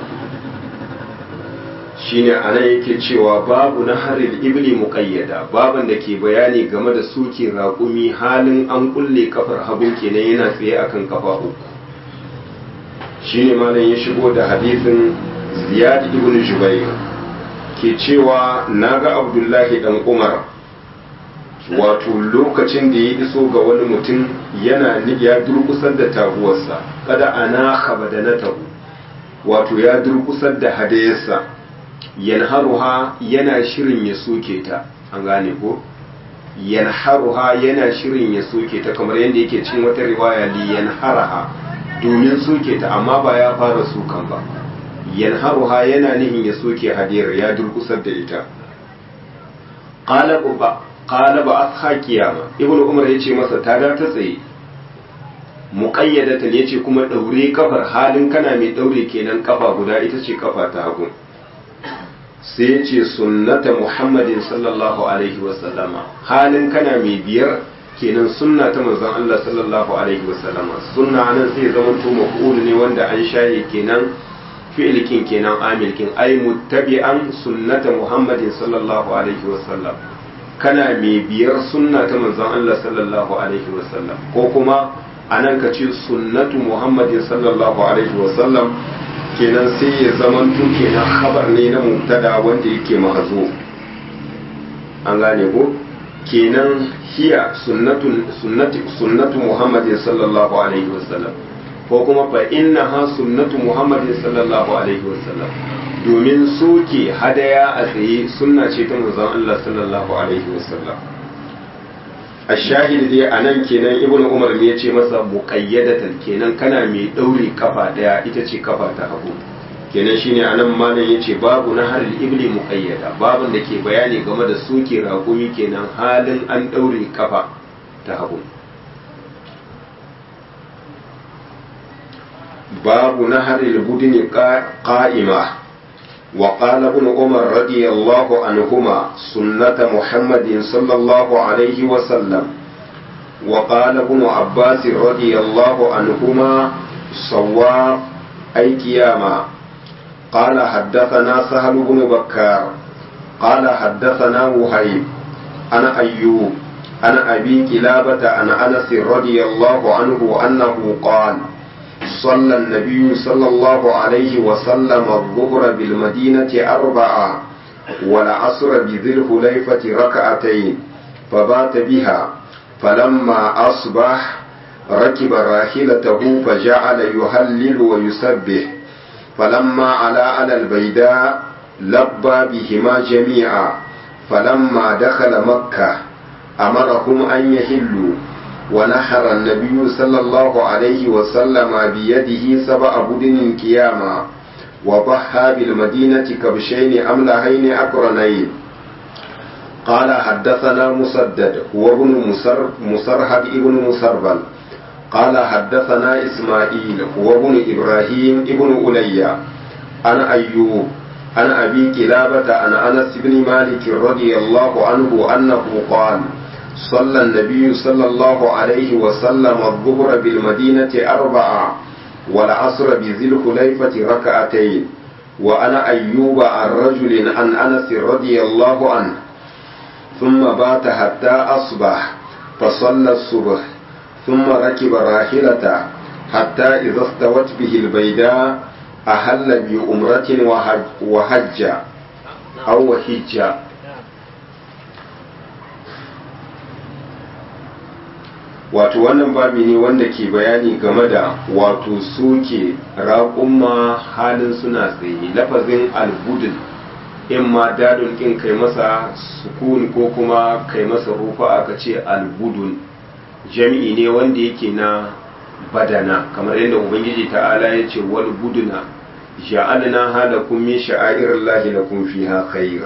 shine a nan yake cewa babu na harin ibli muƙayyada baban da ke bayani game da soke raƙumi halin an kulle kafar hagun kenan yana tsaye akan kafa uku shine malam ya shigo da hadisin ziyad ibn jubair ke cewa naga abdullahi dan umar wato lokacin da ya iso ga wani mutum yana ya durkusar da taguwarsa kada ana khabadanatahu wato ya durkusar da hadayarsa yanharuha yana shirin ya soke ta an gane ko yanharuha yana shirin ya soke ta kamar yadda yake cikin wata riwaya li yanharaha domin soke ta amma ba ya fara sukan ba yanharuha yana nihin ya soke hadiyar ya durkusar da ita qala ba qala ba asha kiyama ibnu umar yace masa ta da ta tsaye muqayyadatan yace kuma daure kafar halin kana mai daure kenan kafa guda ita ce kafa ta hagu sai ya ce sunnata muhammadin sallallahu alaihi wasallama halin kana mai biyar kenan sunna ta manzon Allah sallallahu alaihi wasallama sunna nan sai zama to maf'ul ne wanda an shaye kenan fi'ilkin kenan amilkin ai muttabi'an sunnata muhammadin sallallahu alaihi wasallam kana mai biyar sunna ta manzon Allah sallallahu alaihi wasallam ko kuma anan ka ce sunnatu muhammadin sallallahu alaihi wasallam kenan sai ya zamanto kenan khabar ne na mubtada wanda yake mahzu an gane ko kenan hiya sunnatu sunnati sunnatu muhammadin sallallahu alaihi wasallam ko kuma fa innaha sunnatu muhammadin sallallahu alaihi wasallam domin soke hadaya a tsaye sunna ce ta manzon Allah sallallahu alaihi wasallam a shahid dai a nan kenan ibn umar ne ya ce masa muqayyadatan kenan kana mai ɗaure kafa ɗaya ita ce kafa ta hagu kenan shine anan malam yace babu na har ibli muqayyada babun da ke bayani game da soke raƙumi kenan halin an ɗaure kafa ta hagu babu na har budini qa'ima وقال ابن عمر رضي الله عنهما سنة محمد صلى الله عليه وسلم وقال ابن عباس رضي الله عنهما صواب أي قياما قال حدثنا سهل بن بكار قال حدثنا وهيب أنا أيوب أنا أبي كلابة عن أنس رضي الله عنه أنه قال صلى النبي صلى الله عليه وسلم الظهر بالمدينة أربعة والعصر بذي الحليفة ركعتين فبات بها فلما أصبح ركب راحلته فجعل يهلل ويسبح فلما علا على البيداء لبى بهما جميعا فلما دخل مكة أمرهم أن يهلوا ونحر النبي صلى الله عليه وسلم بيده سبع بدن كياما وضحى بالمدينة كبشين أملهين أقرنين قال حدثنا مسدد هو ابن مسر مسرهد ابن مسربل قال حدثنا إسماعيل هو ابن إبراهيم ابن أليا أنا أيوب عن أبي كلابة عن أنس بن مالك رضي الله عنه أنه قال صلى النبي صلى الله عليه وسلم الظهر بالمدينة أربعة والعصر بذي الخليفة ركعتين وأنا أيوب عن رجل عن أنس رضي الله عنه ثم بات حتى أصبح فصلى الصبح ثم ركب راحلته حتى إذا استوت به البيداء أهل بأمرة وحج, وحج أو وحج wato wannan babi ne wanda ke bayani game da wato soke raƙumma halin suna tsaye lafazin albudin in ma dadun in kai masa sukun ko kuma kai masa rufa aka ce albudun jami'i ne wanda yake na badana kamar yadda ubangiji ta'ala ya ce wal buduna ja'alna halakum min sha'airillahi lakum fiha khair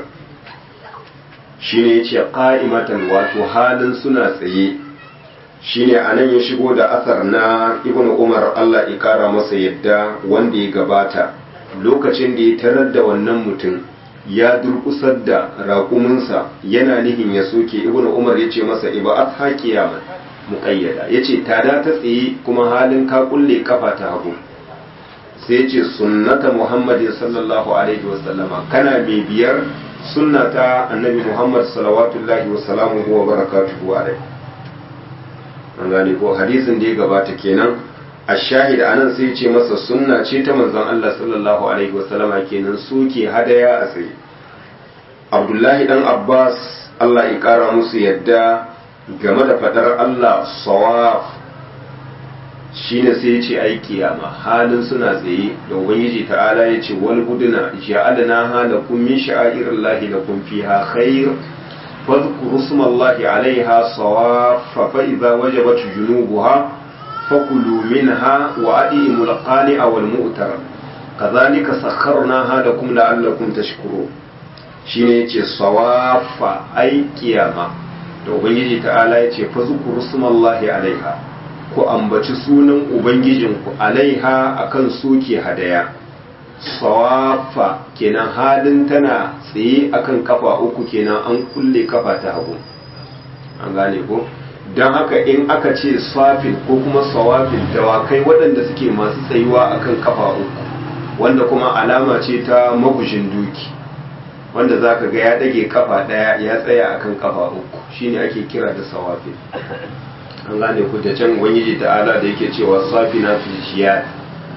shine yace qa'imatan wato halin suna tsaye shine anan ya shigo da asar na ibnu umar Allah ya kara masa yadda wanda ya gabata lokacin da ya tarar da wannan mutum ya durkusar da raƙuminsa yana nihin ya soke ibnu umar ya ce masa iba at haqiyaman muqayyada yace tada ta tsaye kuma halin ka kulle kafa ta hagu sai yace sunnata muhammadin sallallahu alaihi wasallama kana mai biyar sunnata annabi muhammad salawatullahi wa salamuhu wa barakatuhu alaihi an gane ko hadisin da ya gabata kenan a shahid anan sai ce masa sunna ce ta manzon Allah sallallahu alaihi wasallama kenan suke hadaya a tsaye abdullahi dan abbas Allah ya kara musu yadda game da fadar Allah sawaf shine sai ya ce ai kiyama halin suna tsaye da ubangiji ta'ala ya ce wal buduna ja'alna halakum min sha'airillahi lakum fiha khair فاذكروا اسم الله عليها صواف فإذا وجبت جنوبها فكلوا منها وأدئموا القانع والمؤتر كذلك سخرناها لكم لعلكم تشكرون shine yace sawafa ai kiyama da ubangiji ta'ala yace fa zukuru smallahi alaiha ku ambaci sunan ubangijinku alaiha akan soke hadaya sawafa kenan halin tana tsaye akan kafa uku kenan an kulle kafa ta hagu an gane ko don haka in aka ce safin ko kuma sawafin dawakai waɗanda suke masu tsayuwa akan kafa uku wanda kuma alama ce ta magushin duki wanda za ka ga ya ɗage kafa ɗaya ya tsaya akan kafa uku shine ake kira da sawafin an gane ku da can ubangiji ta'ala da yake cewa safina fil shiyad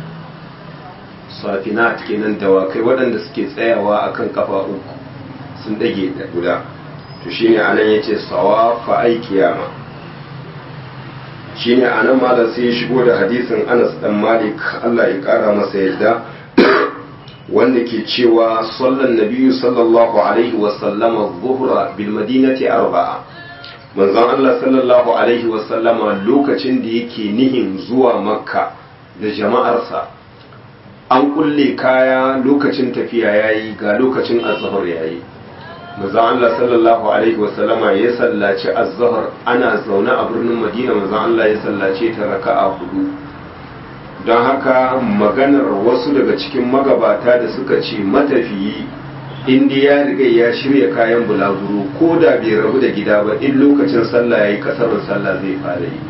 safinat kenan dawakai waɗanda suke tsayawa akan kafa uku sun ɗage da guda to shine anan yace sawa fa ai kiyama shine anan malam sai ya shigo da hadisin Anas dan Malik Allah ya kara masa yadda wanda ke cewa sallan nabiyyu sallallahu alaihi wa sallama dhuhra bil madinati arba'a manzon Allah sallallahu alaihi wasallama lokacin da yake nihin zuwa makka da jama'arsa an kulle kaya lokacin tafiya yayi ga lokacin azhar yayi manzon Allah sallallahu alaihi wasallama ya sallaci azhar ana zaune a birnin Madina manzon Allah ya sallace ta raka'a hudu don haka maganar wasu daga cikin magabata da suka ce matafiyi inda ya riga ya shirya kayan bulaguro ko da bai rabu da gida ba in lokacin sallah ya yi kasarin sallah zai fara yi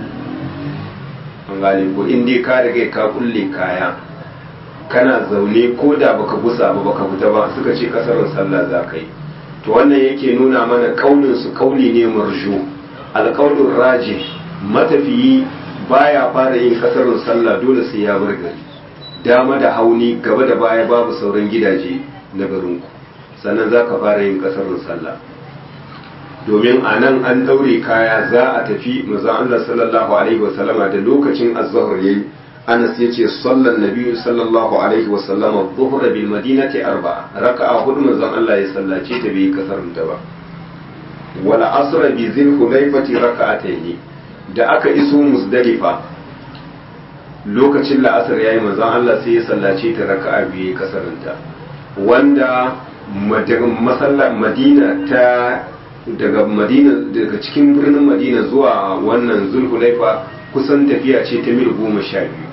an gane ko inda ka riga ka kulle kaya kana zaune ko da baka gusa ba baka fita ba suka ce kasarin sallah za ka yi to wannan yake nuna mana kaunin su kauli ne marju alkaulin raji matafiyi baya fara yin kasarin sallah dole sai ya bar gari dama da hauni gaba da baya babu sauran gidaje na garinku sannan za ka fara yin kasarin sallah domin a nan an daure kaya za a tafi mazan Allah sallallahu alaihi wasallama da lokacin azhar yayi Anas ya ce sallan nabi sallallahu alaihi wasallama dhuhra bil madinati arba'a raka'a hudu mazan Allah ya sallace ta bai kasarin ta ba wala asra bi zil hulaifati raka'atayn da aka iso musdalifa lokacin la'asar yayi manzon Allah sai ya sallace ta raka'a biyu kasarinta wanda masallar madina ta daga madina daga cikin birnin madina zuwa wannan zulhulaifa kusan tafiya ce ta mil goma sha biyu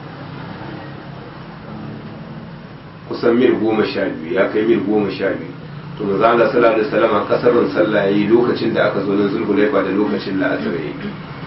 kusan mil goma sha biyu ya kai mil goma sha biyu to maza Allah sallallahu alaihi wasallam kasarin sallah yayi lokacin da aka zo nan zulhulaifa da lokacin la'asar yayi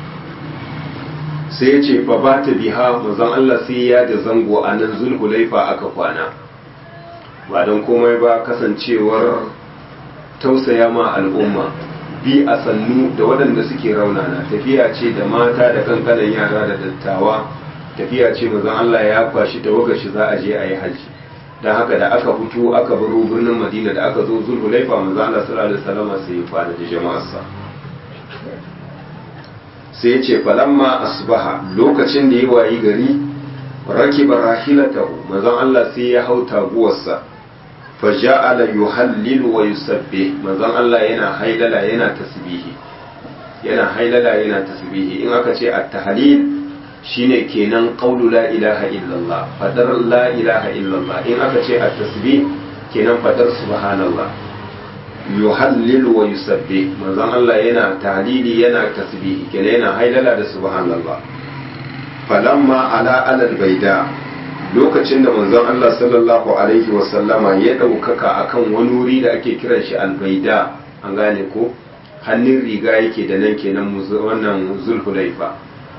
sai ya ce fa ba ta biha manzon Allah sai ya da zango a nan zulhulaifa aka kwana ba don komai ba kasancewar tausaya ma al'umma bi a sannu da waɗanda suke raunana tafiya ce da mata da kankanan yara da dattawa tafiya ce mazan Allah ya kwashi tawagar shi za a je a yi hajji don haka da aka fito aka baro birnin madina da aka zo zulhulaifa mazan Allah sallallahu alaihi wasallam sai ya kwana da jama'arsa sai ya ce falamma asbaha lokacin da ya wayi gari rakiba rahilatahu mazan Allah sai ya hau taguwarsa faja'ala yuhallilu wa yusabbih manzon Allah yana hailala yana tasbihi yana hailala yana tasbihi in aka ce at-tahlil shine kenan qawlu la ilaha illallah fadar la ilaha illallah in aka ce at-tasbih kenan fadar subhanallah yuhallilu wa yusabbih manzon Allah yana tahlili yana tasbihi kenan yana hailala da subhanallah falamma ala alal baida lokacin da manzon Allah sallallahu alaihi wasallama ya ɗaukaka akan wani wuri da ake kiran shi albaida an gane ko hannun riga yake da nan kenan wannan zulhulaifa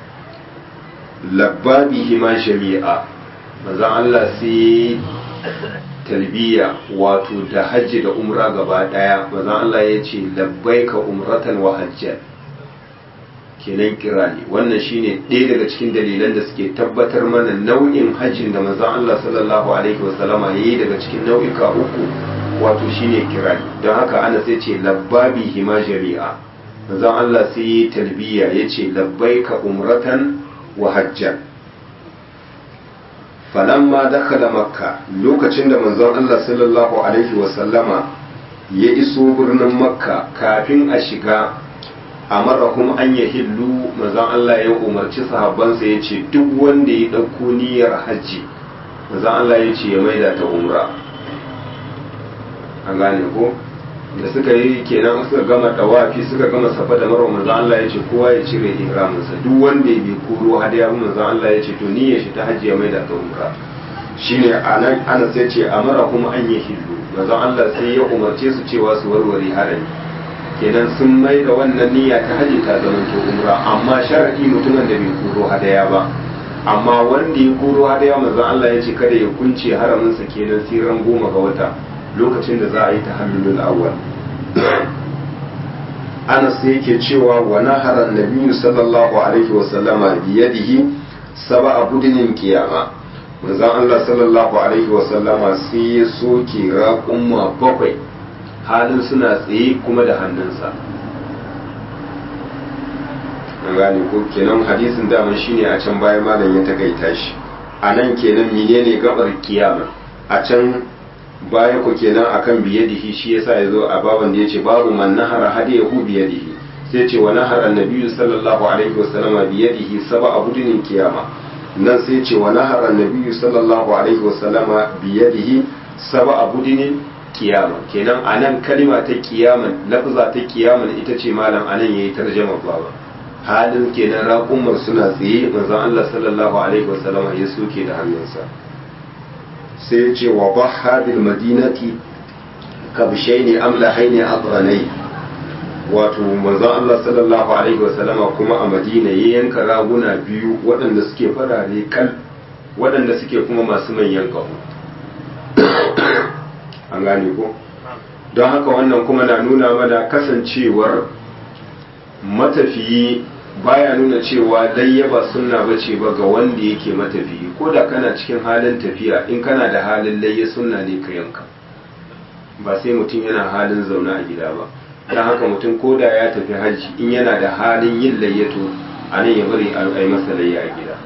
labbabi hima jami'a manzon Allah sai talbiya wato da hajji da umra gaba daya manzon Allah ya ce labbaika umratan wa hajjan kenan kira ne wannan shine ɗaya daga cikin dalilan da suke tabbatar mana nau'in hajjin da manzon Allah sallallahu alaihi wasallama yayi daga cikin nau'ika uku wato shine kira don haka ana sai ce labbabi hima jami'a manzon Allah sai yi talbiya yace labbaika umratan wa hajjan falamma dakhala makka lokacin da manzon Allah sallallahu alaihi wasallama ya iso birnin makka kafin a shiga amarahum an ya hillu manzon Allah ya umarci sahabbansa ya ce duk wanda ya ɗauko niyyar hajji manzon Allah ya ce ya maida ta umra an gane ko da suka yi kenan suka gama dawafi suka gama safa da marwa manzon Allah ya ce kowa ya cire ihraminsa duk wanda ya bi koro hadaya manzon Allah ya ce to niyyar shi ta hajji ya maida ta umra shine anan ana sai ce amarahum an ya hillu manzon Allah sai ya umarce su cewa su warware harami kenan sun mai da wannan niyya ta haji ta zama to umra amma sharadi mutumin da bai koro hadaya ba amma wanda ya koro hadaya manzon Allah ya ce kada ya kunce haramin sa kenan siran goma ga wata lokacin da za a yi tahallulul awwal Anas yake cewa wa nahara nabiyyu sallallahu alaihi wa sallama bi yadihi sab'a budinin qiyama manzon Allah sallallahu alaihi wa sallama sai ya soke raƙumma bakwai halin suna tsaye kuma da hannunsa an gane ko kenan hadisin daman shine a can bayan malam ya takaita shi a nan kenan menene gabar kiyama a can baya ku kenan akan biyadihi shi yasa ya zo a baban da ya ce babu man nahara hadiyahu biyadihi sai ce wa nahara annabi sallallahu alaihi wasallam bi yadihi sab'a budinin kiyama nan sai ce wa nahara annabi sallallahu alaihi wasallama bi yadihi sab'a budinin kiyama kenan anan kalima ta kiyaman lafza ta kiyaman ita ce malam anan yayi tarjuma baba halin kenan raƙumar suna tsaye manzon Allah sallallahu alaihi wasallama ya soke da hannunsa sai ya ce wa bahha bil madinati kabshaini amlahaini aqranai wato manzon Allah sallallahu alaihi wasallama kuma a Madina ya yanka raguna biyu waɗanda suke farare kal waɗanda suke kuma masu manyan ƙaho an gane ko don haka wannan kuma na nuna mana kasancewar matafiyi baya nuna cewa layya ba sunna bace ba ga wanda yake matafiyi ko da kana cikin halin tafiya in kana da halin layya sunna ne ka yanka ba sai mutum yana halin zaune a gida ba don haka mutum ko da ya tafi hajji in yana da halin yin layyato a nan ya bari a yi masa layya a gida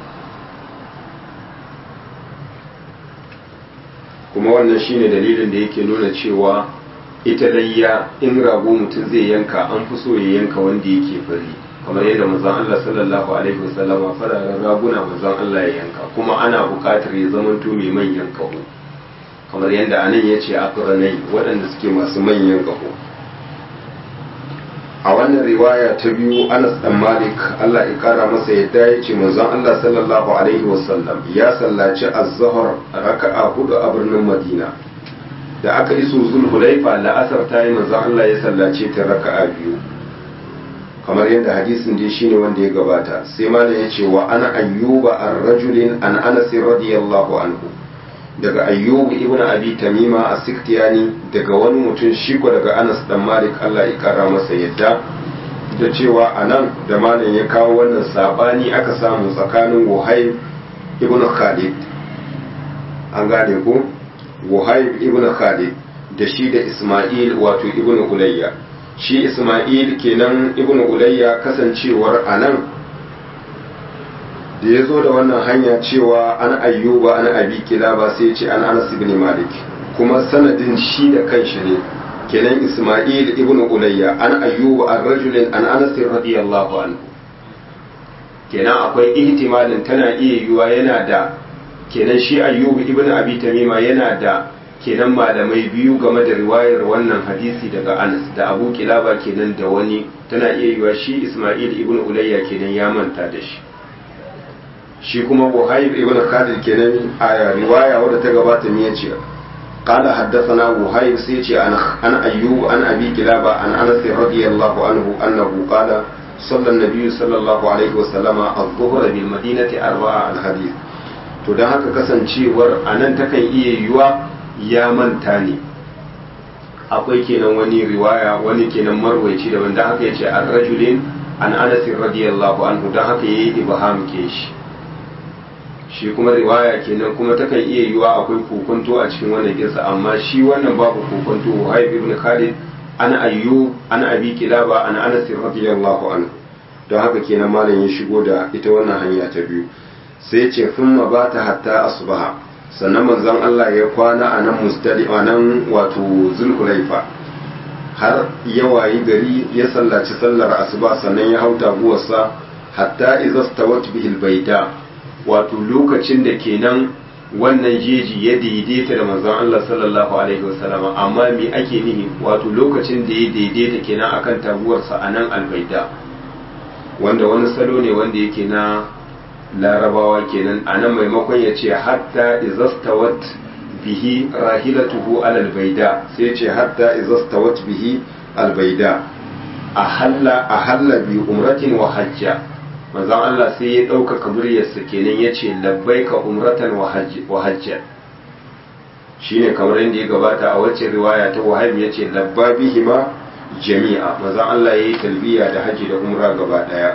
kuma wannan shine dalilin da yake nuna cewa ita layya in rago mutum zai yanka an fi so ya yanka wanda yake fari kamar yadda manzon Allah sallallahu alaihi wasallama fararen raguna manzon Allah ya yanka kuma ana buƙatar ya zamanto mai manyan kaho kamar yadda anan ya ce akranai waɗanda suke masu manyan kaho a wannan riwaya ta biyu Anas dan Malik Allah ya kara masa yadda ya ce manzon Allah sallallahu alaihi wasallam ya sallaci az-zuhr raka'a hudu a birnin Madina da aka iso Zulhulaifa la'asar ta yi manzon Allah ya sallace ta raka'a biyu kamar yadda hadisin dai shine wanda ya gabata sai malam ya ce wa ana ayyuba ar-rajulin an Anas radiyallahu anhu daga ayyubu ibn abi tamima a siktiyani daga wani mutum shi ko daga anas dan malik allah ya kara masa yadda da cewa a nan da malam ya kawo wannan sabani aka samu tsakanin wahayb ibn khalid an gane ko wahayb ibn khalid da shi da isma'il wato ibn ulayya shi isma'il kenan ibn ulayya kasancewar a nan da ya zo da wannan hanya cewa an ayyuba an abi kilaba sai ce an anas ibn malik kuma sanadin shi da kanshi ne kenan isma'il ibn ulayya an ayyuba an rajulin an anas radiyallahu anhu kenan akwai ihtimalin tana iya yiwa yana da kenan shi ayyuba ibn abi tamima yana da kenan malamai biyu game da riwayar wannan hadisi daga anas da abu kilaba kenan da wani tana iya yiwa shi isma'il ibn ulayya kenan ya manta da shi shi kuma buhayb ibn khalid kenan a riwaya wadda ta gabata me yace قال حدثنا وهيب سيتي عن عن ايوب عن ابي كلابه عن انس رضي الله عنه انه قال صلى النبي صلى الله عليه وسلم الظهر بالمدينه اربع الحديث to don haka kasancewar a nan takan iya yiwa ya manta ne akwai kenan wani riwaya wani kenan marwaici da wanda haka yace an rajulin an anas radiyallahu anhu don haka yayi ibham ke shi shi kuma riwaya kenan kuma takan iya yiwa akwai kokonto a cikin wannan kisa amma shi wannan babu kokonto Wahib ibn Khalid an ayyub an abi kilaba an Anas radiyallahu anhu don haka kenan malam ya shigo da ita wannan hanya ta biyu sai ce thumma bata hatta asbaha sannan manzon Allah ya kwana a nan mustali a nan wato zulhulaifa har ya wayi gari ya sallaci sallar asuba sannan ya hau taguwarsa hatta idza stawat bihi albayda wato lokacin da kenan wannan jeji ya daidaita da manzon Allah sallallahu alaihi wasallama amma me ake nihi wato lokacin da ya daidaita kenan akan taguwarsa a nan albaida wanda wani salo ne wanda yake na larabawa kenan a nan maimakon ya ce hatta izastawat bihi rahilatuhu alal baida sai ce hatta izastawat bihi albaida a halla bi umratin wa hajja manzon Allah sai ya ɗaukaka muryarsa kenan ya ce labbaika umratan wa hajja shine kamar yadda ya gabata a wacce riwaya ta wahab ya ce labba bihima jami'a manzon Allah ya yi talbiya da haji da umra gaba ɗaya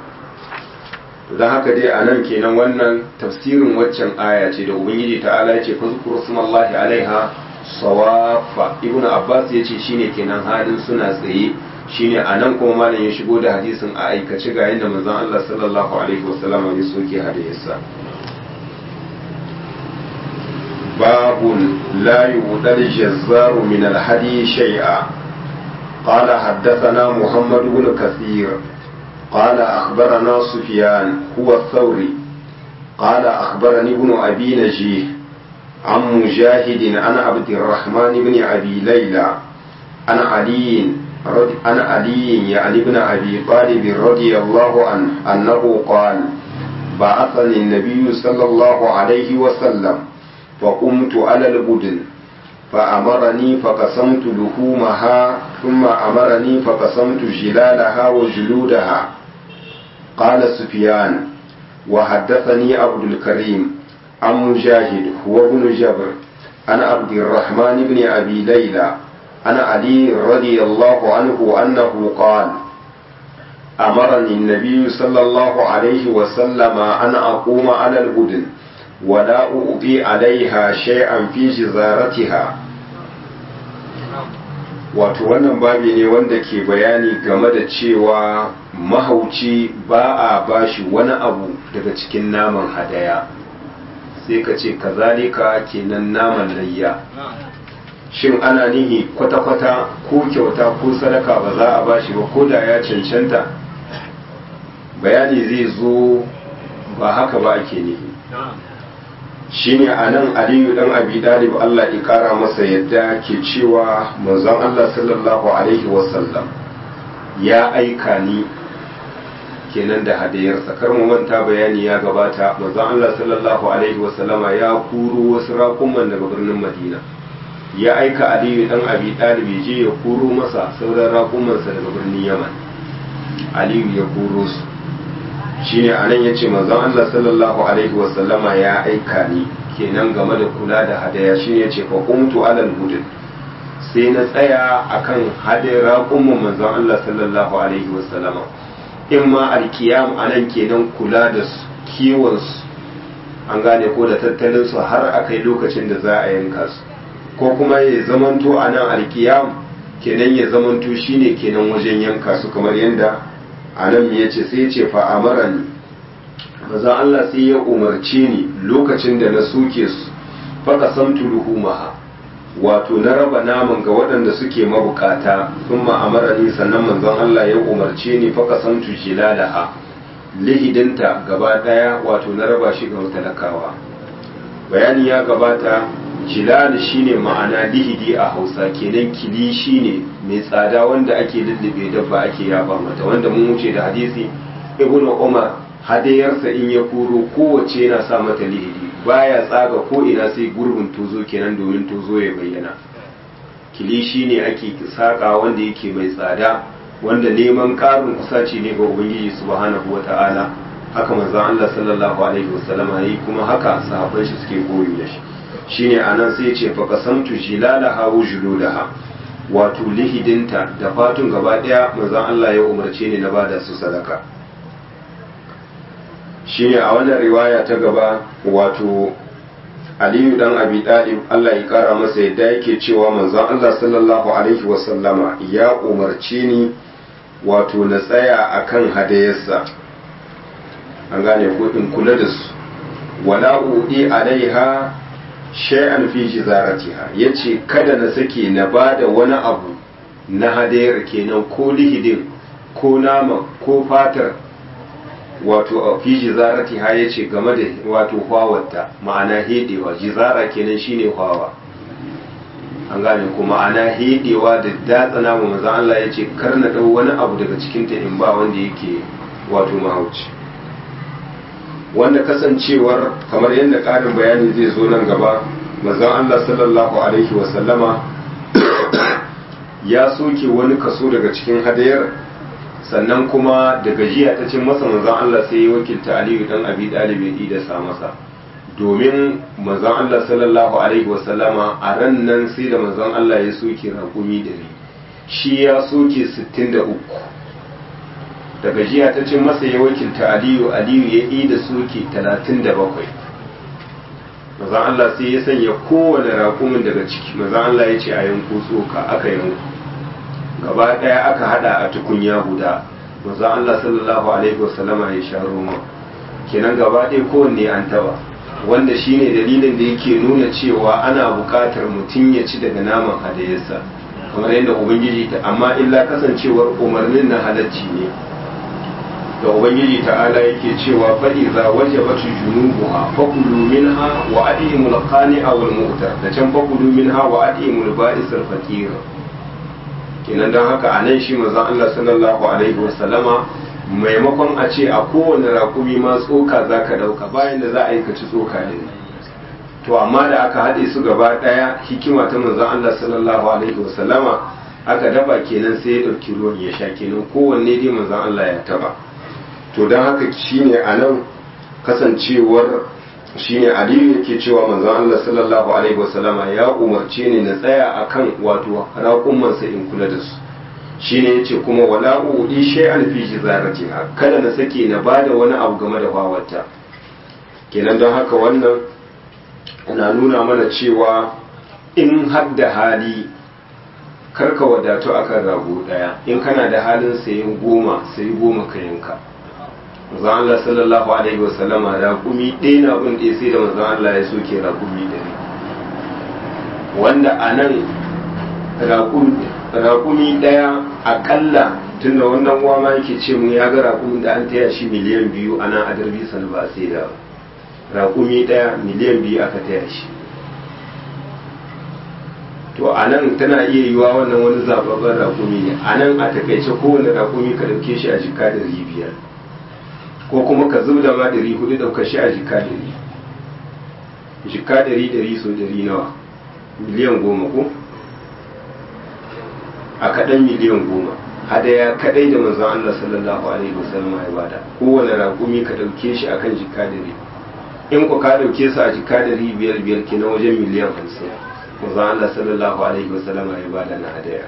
don haka dai a nan kenan wannan tafsirin waccan aya ce da ubangiji ta'ala ya ce fazkuru sumallahi alaiha sawafa ibnu abbas ya ce shine kenan halin suna tsaye shine a nan kuma malam ya shigo da hadisin a aikace ga yadda manzon Allah sallallahu alaihi wasallam ya soke hadisa babun la yudal jazzaru min alhadi shay'a قال حدثنا محمد بن كثير قال أخبرنا سفيان هو الثوري قال أخبرني ابن أبي نجيه عن مجاهد عن عبد الرحمن بن أبي ليلى عن علي رضي عن علي يعني ابن أبي طالب رضي الله عنه أنه قال بعثني النبي صلى الله عليه وسلم فقمت على البدن فأمرني فقسمت لحومها ثم أمرني فقسمت جلالها وجلودها قال سفيان وحدثني عبد الكريم عن مجاهد هو ابن جبر عن عبد الرحمن بن أبي ليلى عن علي رضي الله عنه أنه قال أمرني النبي صلى الله عليه وسلم أن أقوم على البدن ولا أؤذي عليها شيئا في جزارتها wato wannan babi ne wanda ke bayani game da cewa mahauci ba a bashi wani abu daga cikin naman hadaya sai ka ce kazalika kenan naman layya shin ana nihi kwata-kwata ko kyauta ko sadaka ba za a bashi ba ko da ya cancanta bayani zai zo ba haka ba ake nihi shine a nan aliyu dan abi dalib Allah ya kara masa yadda ke cewa manzon Allah sallallahu alaihi wasallam ya aika ni kenan da hadayarsa kar mu manta bayani ya gabata manzon Allah sallallahu alaihi wasallama ya kuro wasu raƙuman daga birnin Madina ya aika aliyu dan abi dalib je ya kuro masa sauran raƙumansa daga birnin Yaman aliyu ya kuro su shine anan yace manzon Allah sallallahu alaihi wasallama ya aika ni kenan game da kula da hadaya shine yace fa qumtu alal hudud sai na tsaya akan hadaya raƙumin manzon Allah sallallahu alaihi wasallama in ma alkiyam anan kenan kula da kiwon su an gane ko da tattalin su har akai lokacin da za a yanka su ko kuma ya zamanto anan alkiyam kenan ya zamanto shine kenan wajen yanka su kamar yadda a nan ya ce sai ce fa'amara ni maza Allah sai ya umarce ni lokacin da na soke su faka samtu luhumaha wato na raba naman ga waɗanda suke mabukata sun ma'amara ni sannan manzon Allah ya umarce ni faka samtu jilalaha lihidinta gaba ɗaya wato na raba shi ga talakawa bayani ya gabata jilal shine ma'ana lihidi a hausa kenan kili shine mai tsada wanda ake lullube dabba ake yaba mata wanda mun wuce da hadisi ibn umar hadayarsa in ya kuro kowace yana sa mata lihidi baya tsaga ko ina sai gurbin tozo kenan domin tozo ya bayyana kili shine ake saka wanda yake mai tsada wanda neman karin kusaci ne ga ubangiji subhanahu wata'ala haka manzon Allah sallallahu alaihi wasallama yi kuma haka sahabban shi suke koyi da shi shine anan sai ce fa qasamtu jilalaha wa juludaha wato lihidinta da fatun gaba daya manzon Allah ya umarce ni na bada su sadaka shine a wannan riwaya ta gaba wato Aliyu dan Abi Talib Allah ya kara masa yadda yake cewa manzon Allah sallallahu alaihi wasallama ya umarce ni wato na tsaya akan hadayarsa an gane ko in kula da su wala udi alaiha shay'an fi jizaratiha yace kada na sake na bada wani abu na hadayar kenan ko lihidin ko nama ko fatar wato a fi jizaratiha yace game da wato hwawarta ma'ana hedewa jizara kenan shine hwawa an gane ko ma'ana hedewa da datsa nama manzon Allah yace kar na dau wani abu daga cikin ta in ba wanda yake wato mahauci wanda kasancewar kamar yadda ƙarin bayani zai zo nan gaba manzon Allah sallallahu alaihi wasallama ya soke wani kaso daga cikin hadayar sannan kuma da gajiya ta cin masa manzon Allah sai ya wakilta Aliyu dan Abi Talib ya da sa masa domin manzon Allah sallallahu alaihi wasallama a ran nan sai da manzon Allah ya soke raƙumi da shi ya soke 63 da gajiya ta ce masa ya wakilta aliyu aliyu ya yi da soke 37 mazan Allah sai ya sanya kowane raƙumin daga ciki mazan Allah ya ce a yanko tsoka aka yanko gaba ɗaya aka hada a tukunya guda mazan Allah sallallahu alaihi wasallama ya sha roma kenan gaba ɗaya kowanne an taba wanda shine dalilin da yake nuna cewa ana buƙatar mutum ya ci daga naman hadayarsa kamar yadda ubangiji ta amma illa kasancewar umarnin na halacci ne da ubangiji ta'ala yake cewa fa iza wajabat junubuha fakulu minha wa adimul qani'a wal mu'tar da can fakulu minha wa adimul ba'is al faqir kenan dan haka anan shi manzon Allah sallallahu alaihi wasallama maimakon a ce a kowane rakumi ma tsoka zaka dauka bayan da za a yi ka ci tsoka din to amma da aka haɗe su gaba ɗaya hikima ta manzon Allah sallallahu alaihi wasallama aka daba kenan sai ya ɗauki ruwan ya sha kenan kowanne dai manzon Allah ya taba to don haka shine a nan kasancewar shine aliyu yake cewa manzon Allah sallallahu alaihi wasallama ya umarce ni na tsaya akan wato raƙumansa in kula da su shine yace kuma wala udi shay'an fi jizaratiha kada na sake na bada wani abu game da bawarta kenan don haka wannan na nuna mana cewa in hadda hali karka wadatu akan rago daya in kana da halin sayin goma sayi goma ka yanka manzon Allah sallallahu alaihi wasallam raƙumi ɗaya na bin ɗaya sai da manzon Allah ya soke raƙumi ɗari wanda a nan raƙumi ɗaya aƙalla tun da wannan uwa ma yake ce mun ya ga raƙumin da an taya shi miliyan biyu a nan a darbi san ba sai da raƙumi ɗaya miliyan biyu aka taya shi to a nan tana iya yiwa wannan wani zababben raƙumi ne a nan a takaice kowane raƙumi ka ɗauke shi a jika da biyar ko kuma ka zub da ma ɗari hudu ɗauka shi a jika ɗari jika ɗari ɗari so ɗari nawa miliyan goma ko a kaɗan miliyan goma hadaya kaɗai da manzon Allah sallallahu alaihi wasallam ya bada kowane raƙumi ka ɗauke shi akan jika ɗari in ku ka ɗauke su a jika ɗari biyar biyar ke na wajen miliyan hamsin manzon Allah sallallahu alaihi wasallam ya bada na hadaya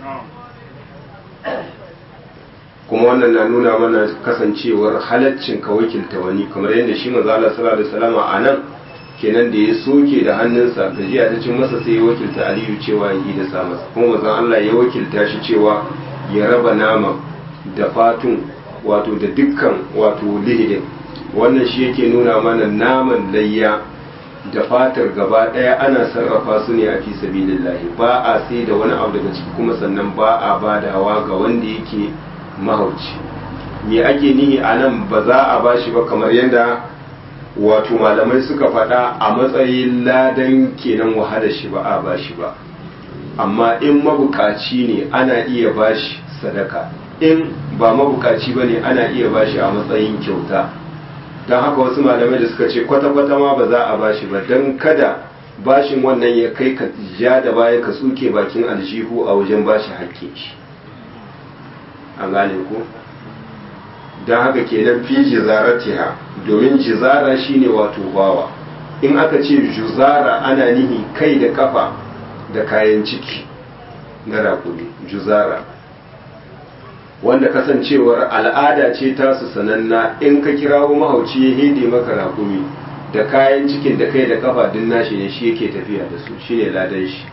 kuma wannan na nuna mana kasancewar halaccin ka wakilta wani kamar yadda shi manzo Allah sallallahu alaihi wasallam a nan kenan da ya soke da hannunsa gajiya ta cin masa sai ya wakilta Aliyu cewa ya yi da sa masa kuma manzo Allah ya wakilta shi cewa ya raba nama da fatun wato da dukkan wato lihidin wannan shi yake nuna mana naman layya da fatar gaba daya ana sarrafa su ne a fi sabilillahi ba a sai da wani abu daga ciki kuma sannan ba a badawa ga wanda yake mahauci me ake nihi a nan ba za a bashi ba kamar yadda wato malamai suka faɗa a matsayin ladan kenan wahala shi ba a bashi ba amma in mabukaci ne ana iya bashi sadaka in ba mabukaci ba ne ana iya bashi a matsayin kyauta don haka wasu malamai da suka ce kwata-kwata ma ba za a bashi ba don kada bashin wannan ya kai ka ja da baya ka tsuke bakin aljihu a wajen bashi hakkin shi an gane ko don haka kenan fi jizaratiha domin jizara shine wato bawa in aka ce juzara ana nihi kai da kafa da kayan ciki na rakumi juzara wanda kasancewar al'ada ce tasu sananna in ka kirawo mahauci ya hede maka rakumi da kayan cikin da kai da kafa din nashi ne shi yake tafiya da su shine ladan shi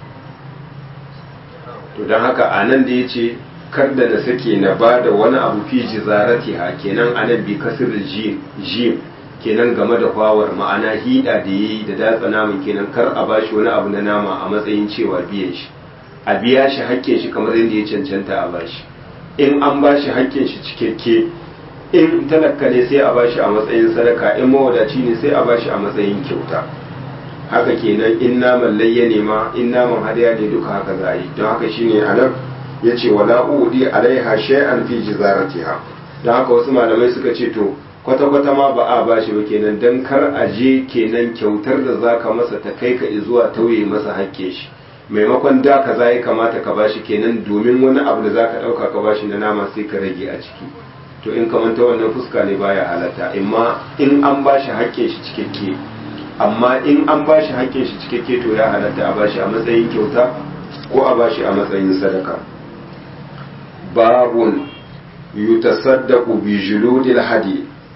to don haka a nan da ya ce kar da na sake na ba da wani abu fi jizarati ha kenan anan bi kasir jim kenan game da kwawar ma'ana hida da yayi da datsa naman kenan kar a bashi wani abu na nama a matsayin cewa biyan shi a biya shi hakkin shi kamar yadda ya cancanta a bashi in an bashi hakkin shi cikakke in talaka ne sai a bashi a matsayin sadaka in mawadaci ne sai a bashi a matsayin kyauta haka kenan in naman layya ne ma in naman hadaya ne duka haka za a yi don haka shine a nan ya ce wala udi alaiha shay'an fi jizaratiha don haka wasu malamai suka ce to kwata-kwata ma ba a bashi ba kenan don kar a je kenan kyautar da zaka masa ta kai ka zuwa tauye masa hakke shi maimakon da ka za ya kamata ka bashi kenan domin wani abu da zaka dauka ka bashi na nama sai ka rage a ciki to in kamanta wannan fuska ne baya halatta amma in an bashi hakke shi cikakke amma in an bashi hakke shi cikakke to ya halatta a bashi a matsayin kyauta ko a bashi a matsayin sadaka باب يتصدق بجلود الحدي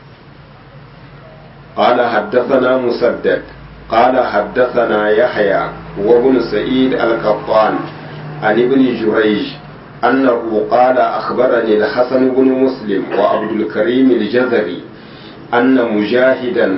قال حدثنا مسدد قال حدثنا يحيى وابن سعيد القطان عن ابن جريج أنه قال أخبرني الحسن بن مسلم وعبد الكريم الجزري أن مجاهدا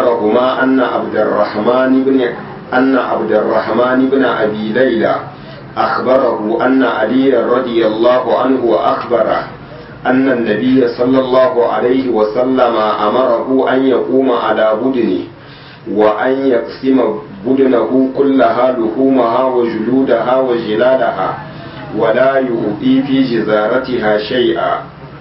أخبرهما أن عبد الرحمن بن أن عبد الرحمن بن أبي ليلى أخبره أن علي رضي الله عنه أخبره أن النبي صلى الله عليه وسلم أمره أن يقوم على بدنه وأن يقسم بدنه كلها لحومها وجلودها وجلالها ولا يؤذي في جزارتها شيئا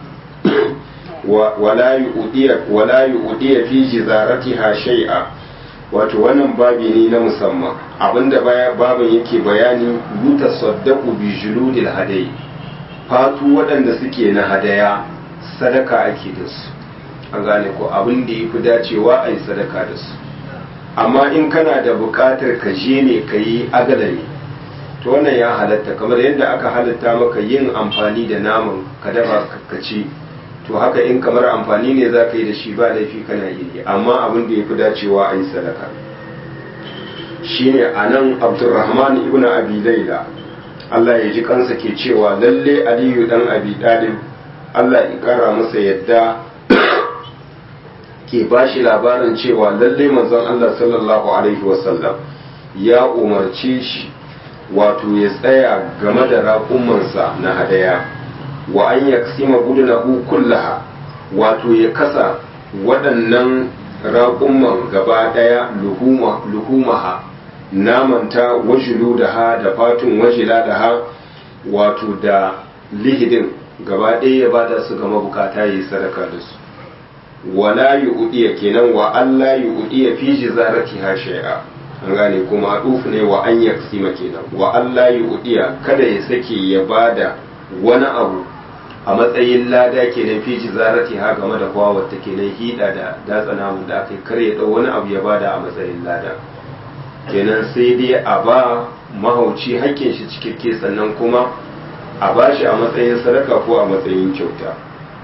ولا يؤذي ولا يؤذي في جزارتها شيئا wato wannan babi ne na musamman abinda babin yake bayani yuta saddaku bi juludil hadai fatu waɗanda suke na hadaya sadaka ake da su an gane ko abin da ya fi dacewa a yi sadaka da su amma in kana da buƙatar ka je ne ka yi agalami to wannan ya halatta kamar yadda aka halatta maka yin amfani da naman ka dafa ka ci to haka in kamar amfani ne za ka yi da shi ba laifi kana yi amma abin da ya fi dacewa a yi sadaka shine a nan abdurrahman ibn abi laila allah ya ji kansa ke cewa lalle aliyu dan abi dalib allah ya kara masa yadda ke ba shi labarin cewa lalle manzon allah sallallahu alaihi wasallam ya umarce shi wato ya tsaya game da raƙumansa na hadaya wa an yaksima gudunahu kullaha wato ya kasa waɗannan raƙumman gaba ɗaya luhumaha namanta wajulu da ha da fatun wajila da ha wato da lihidin gaba ɗaya ya bada su ga mabukata ya yi sadaka da su wala yu'diya kenan wa Allah yu'diya fi jizarati ha shay'a an gane kuma dufu ne wa an yaksima kenan wa Allah yu'diya kada ya sake ya bada wani abu a matsayin lada kenan fi jizarati ha game da kwawar ta kenan hida da datsa namun da aka kare da wani abu ya bada a matsayin lada kenan sai dai a ba mahauci hakkin shi cikakke sannan kuma a ba shi a matsayin sadaka ko a matsayin kyauta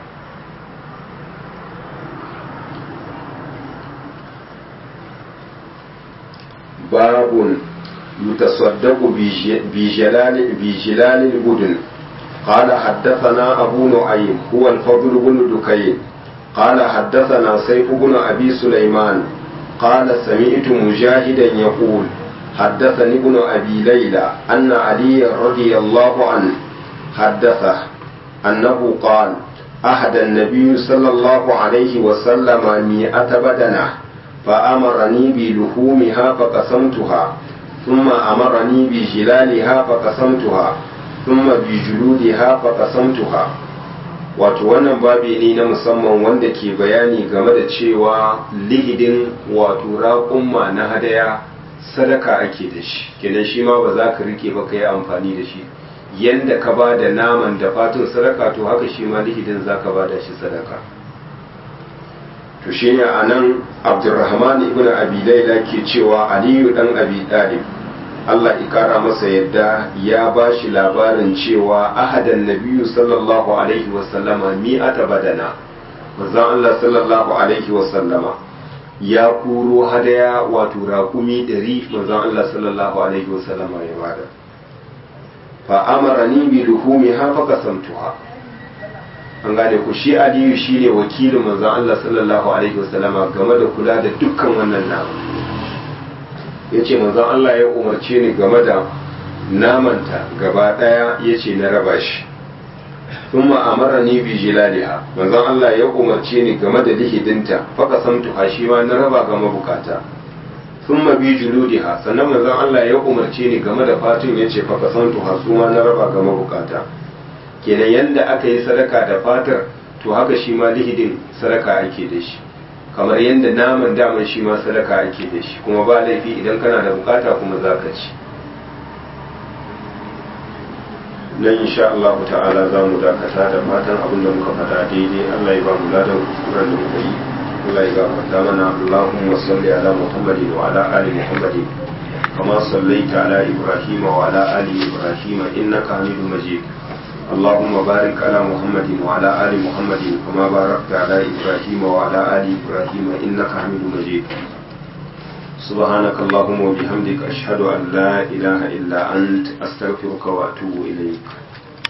babun يتصدق بجلال بجلال البدن قال حدثنا أبو نعيم هو الفضل بن دكين قال حدثنا سيف بن أبي سليمان قال سمعت مجاهدا يقول حدثني ابن أبي ليلى أن علي رضي الله عنه حدثه أنه قال أحد النبي صلى الله عليه وسلم مئة بدنة فأمرني بلحومها فقسمتها ثم أمرني بجلالها فقسمتها ثم بجلودها فقسمتها wato wannan babi ne na musamman wanda ke bayani game da cewa lihidin wato raƙumma na hadaya sadaka ake da shi kenan shi ma ba za ka rike ba ka yi amfani da shi yanda ka ba da naman da fatun sadaka to haka shi ma lihidin za ka ba da shi sadaka to shi ne a nan abdurrahman ibn abi laila ke cewa aliyu dan abi dalib Allah ikara masa yadda ya ba shi labarin cewa ahadan nabiyu sallallahu alaihi wasallama mi'ata badana manzon Allah sallallahu alaihi wasallama ya kuro hadaya wato raƙumi ɗari manzon Allah sallallahu alaihi wasallama ya bada fa amarani bi luhumi ha fa kasamtuha an gane ku shi aliyu shine wakilin manzon Allah sallallahu alaihi wasallama game da kula da dukkan wannan nama ya ce manzon Allah ya umarce ni game da namanta gaba ɗaya ya ce na raba shi sun ma'amara ni bi jilaliha manzon Allah ya umarce ni game da lihidinta faka samtu shi ma na raba ga mabukata sun ma bi juludiha sannan manzon Allah ya umarce ni game da fatun ya ce faka samtu su ma na raba ga mabukata kenan yanda aka yi sadaka da fatar to haka shi ma lihidin sadaka ake da shi kamar yadda naman daman shi ma sadaka ake da shi kuma ba laifi idan kana da bukata kuma za ka ci nan insha Allah ta'ala za mu dakata da fatan abin da muka faɗa daidai Allah ya ba mu ladan kuskuren da muka yi Allah ya gafarta mana Allahumma salli ala Muhammadin wa ala ali Muhammadin kama sallaita ala Ibrahim wa ala ali Ibrahim innaka Hamidum Majid اللهم بارك على محمد وعلى آل محمد كما باركت على إبراهيم وعلى آل إبراهيم إنك حميد مجيد سبحانك اللهم وبحمدك أشهد أن لا إله إلا أنت أستغفرك وأتوب إليك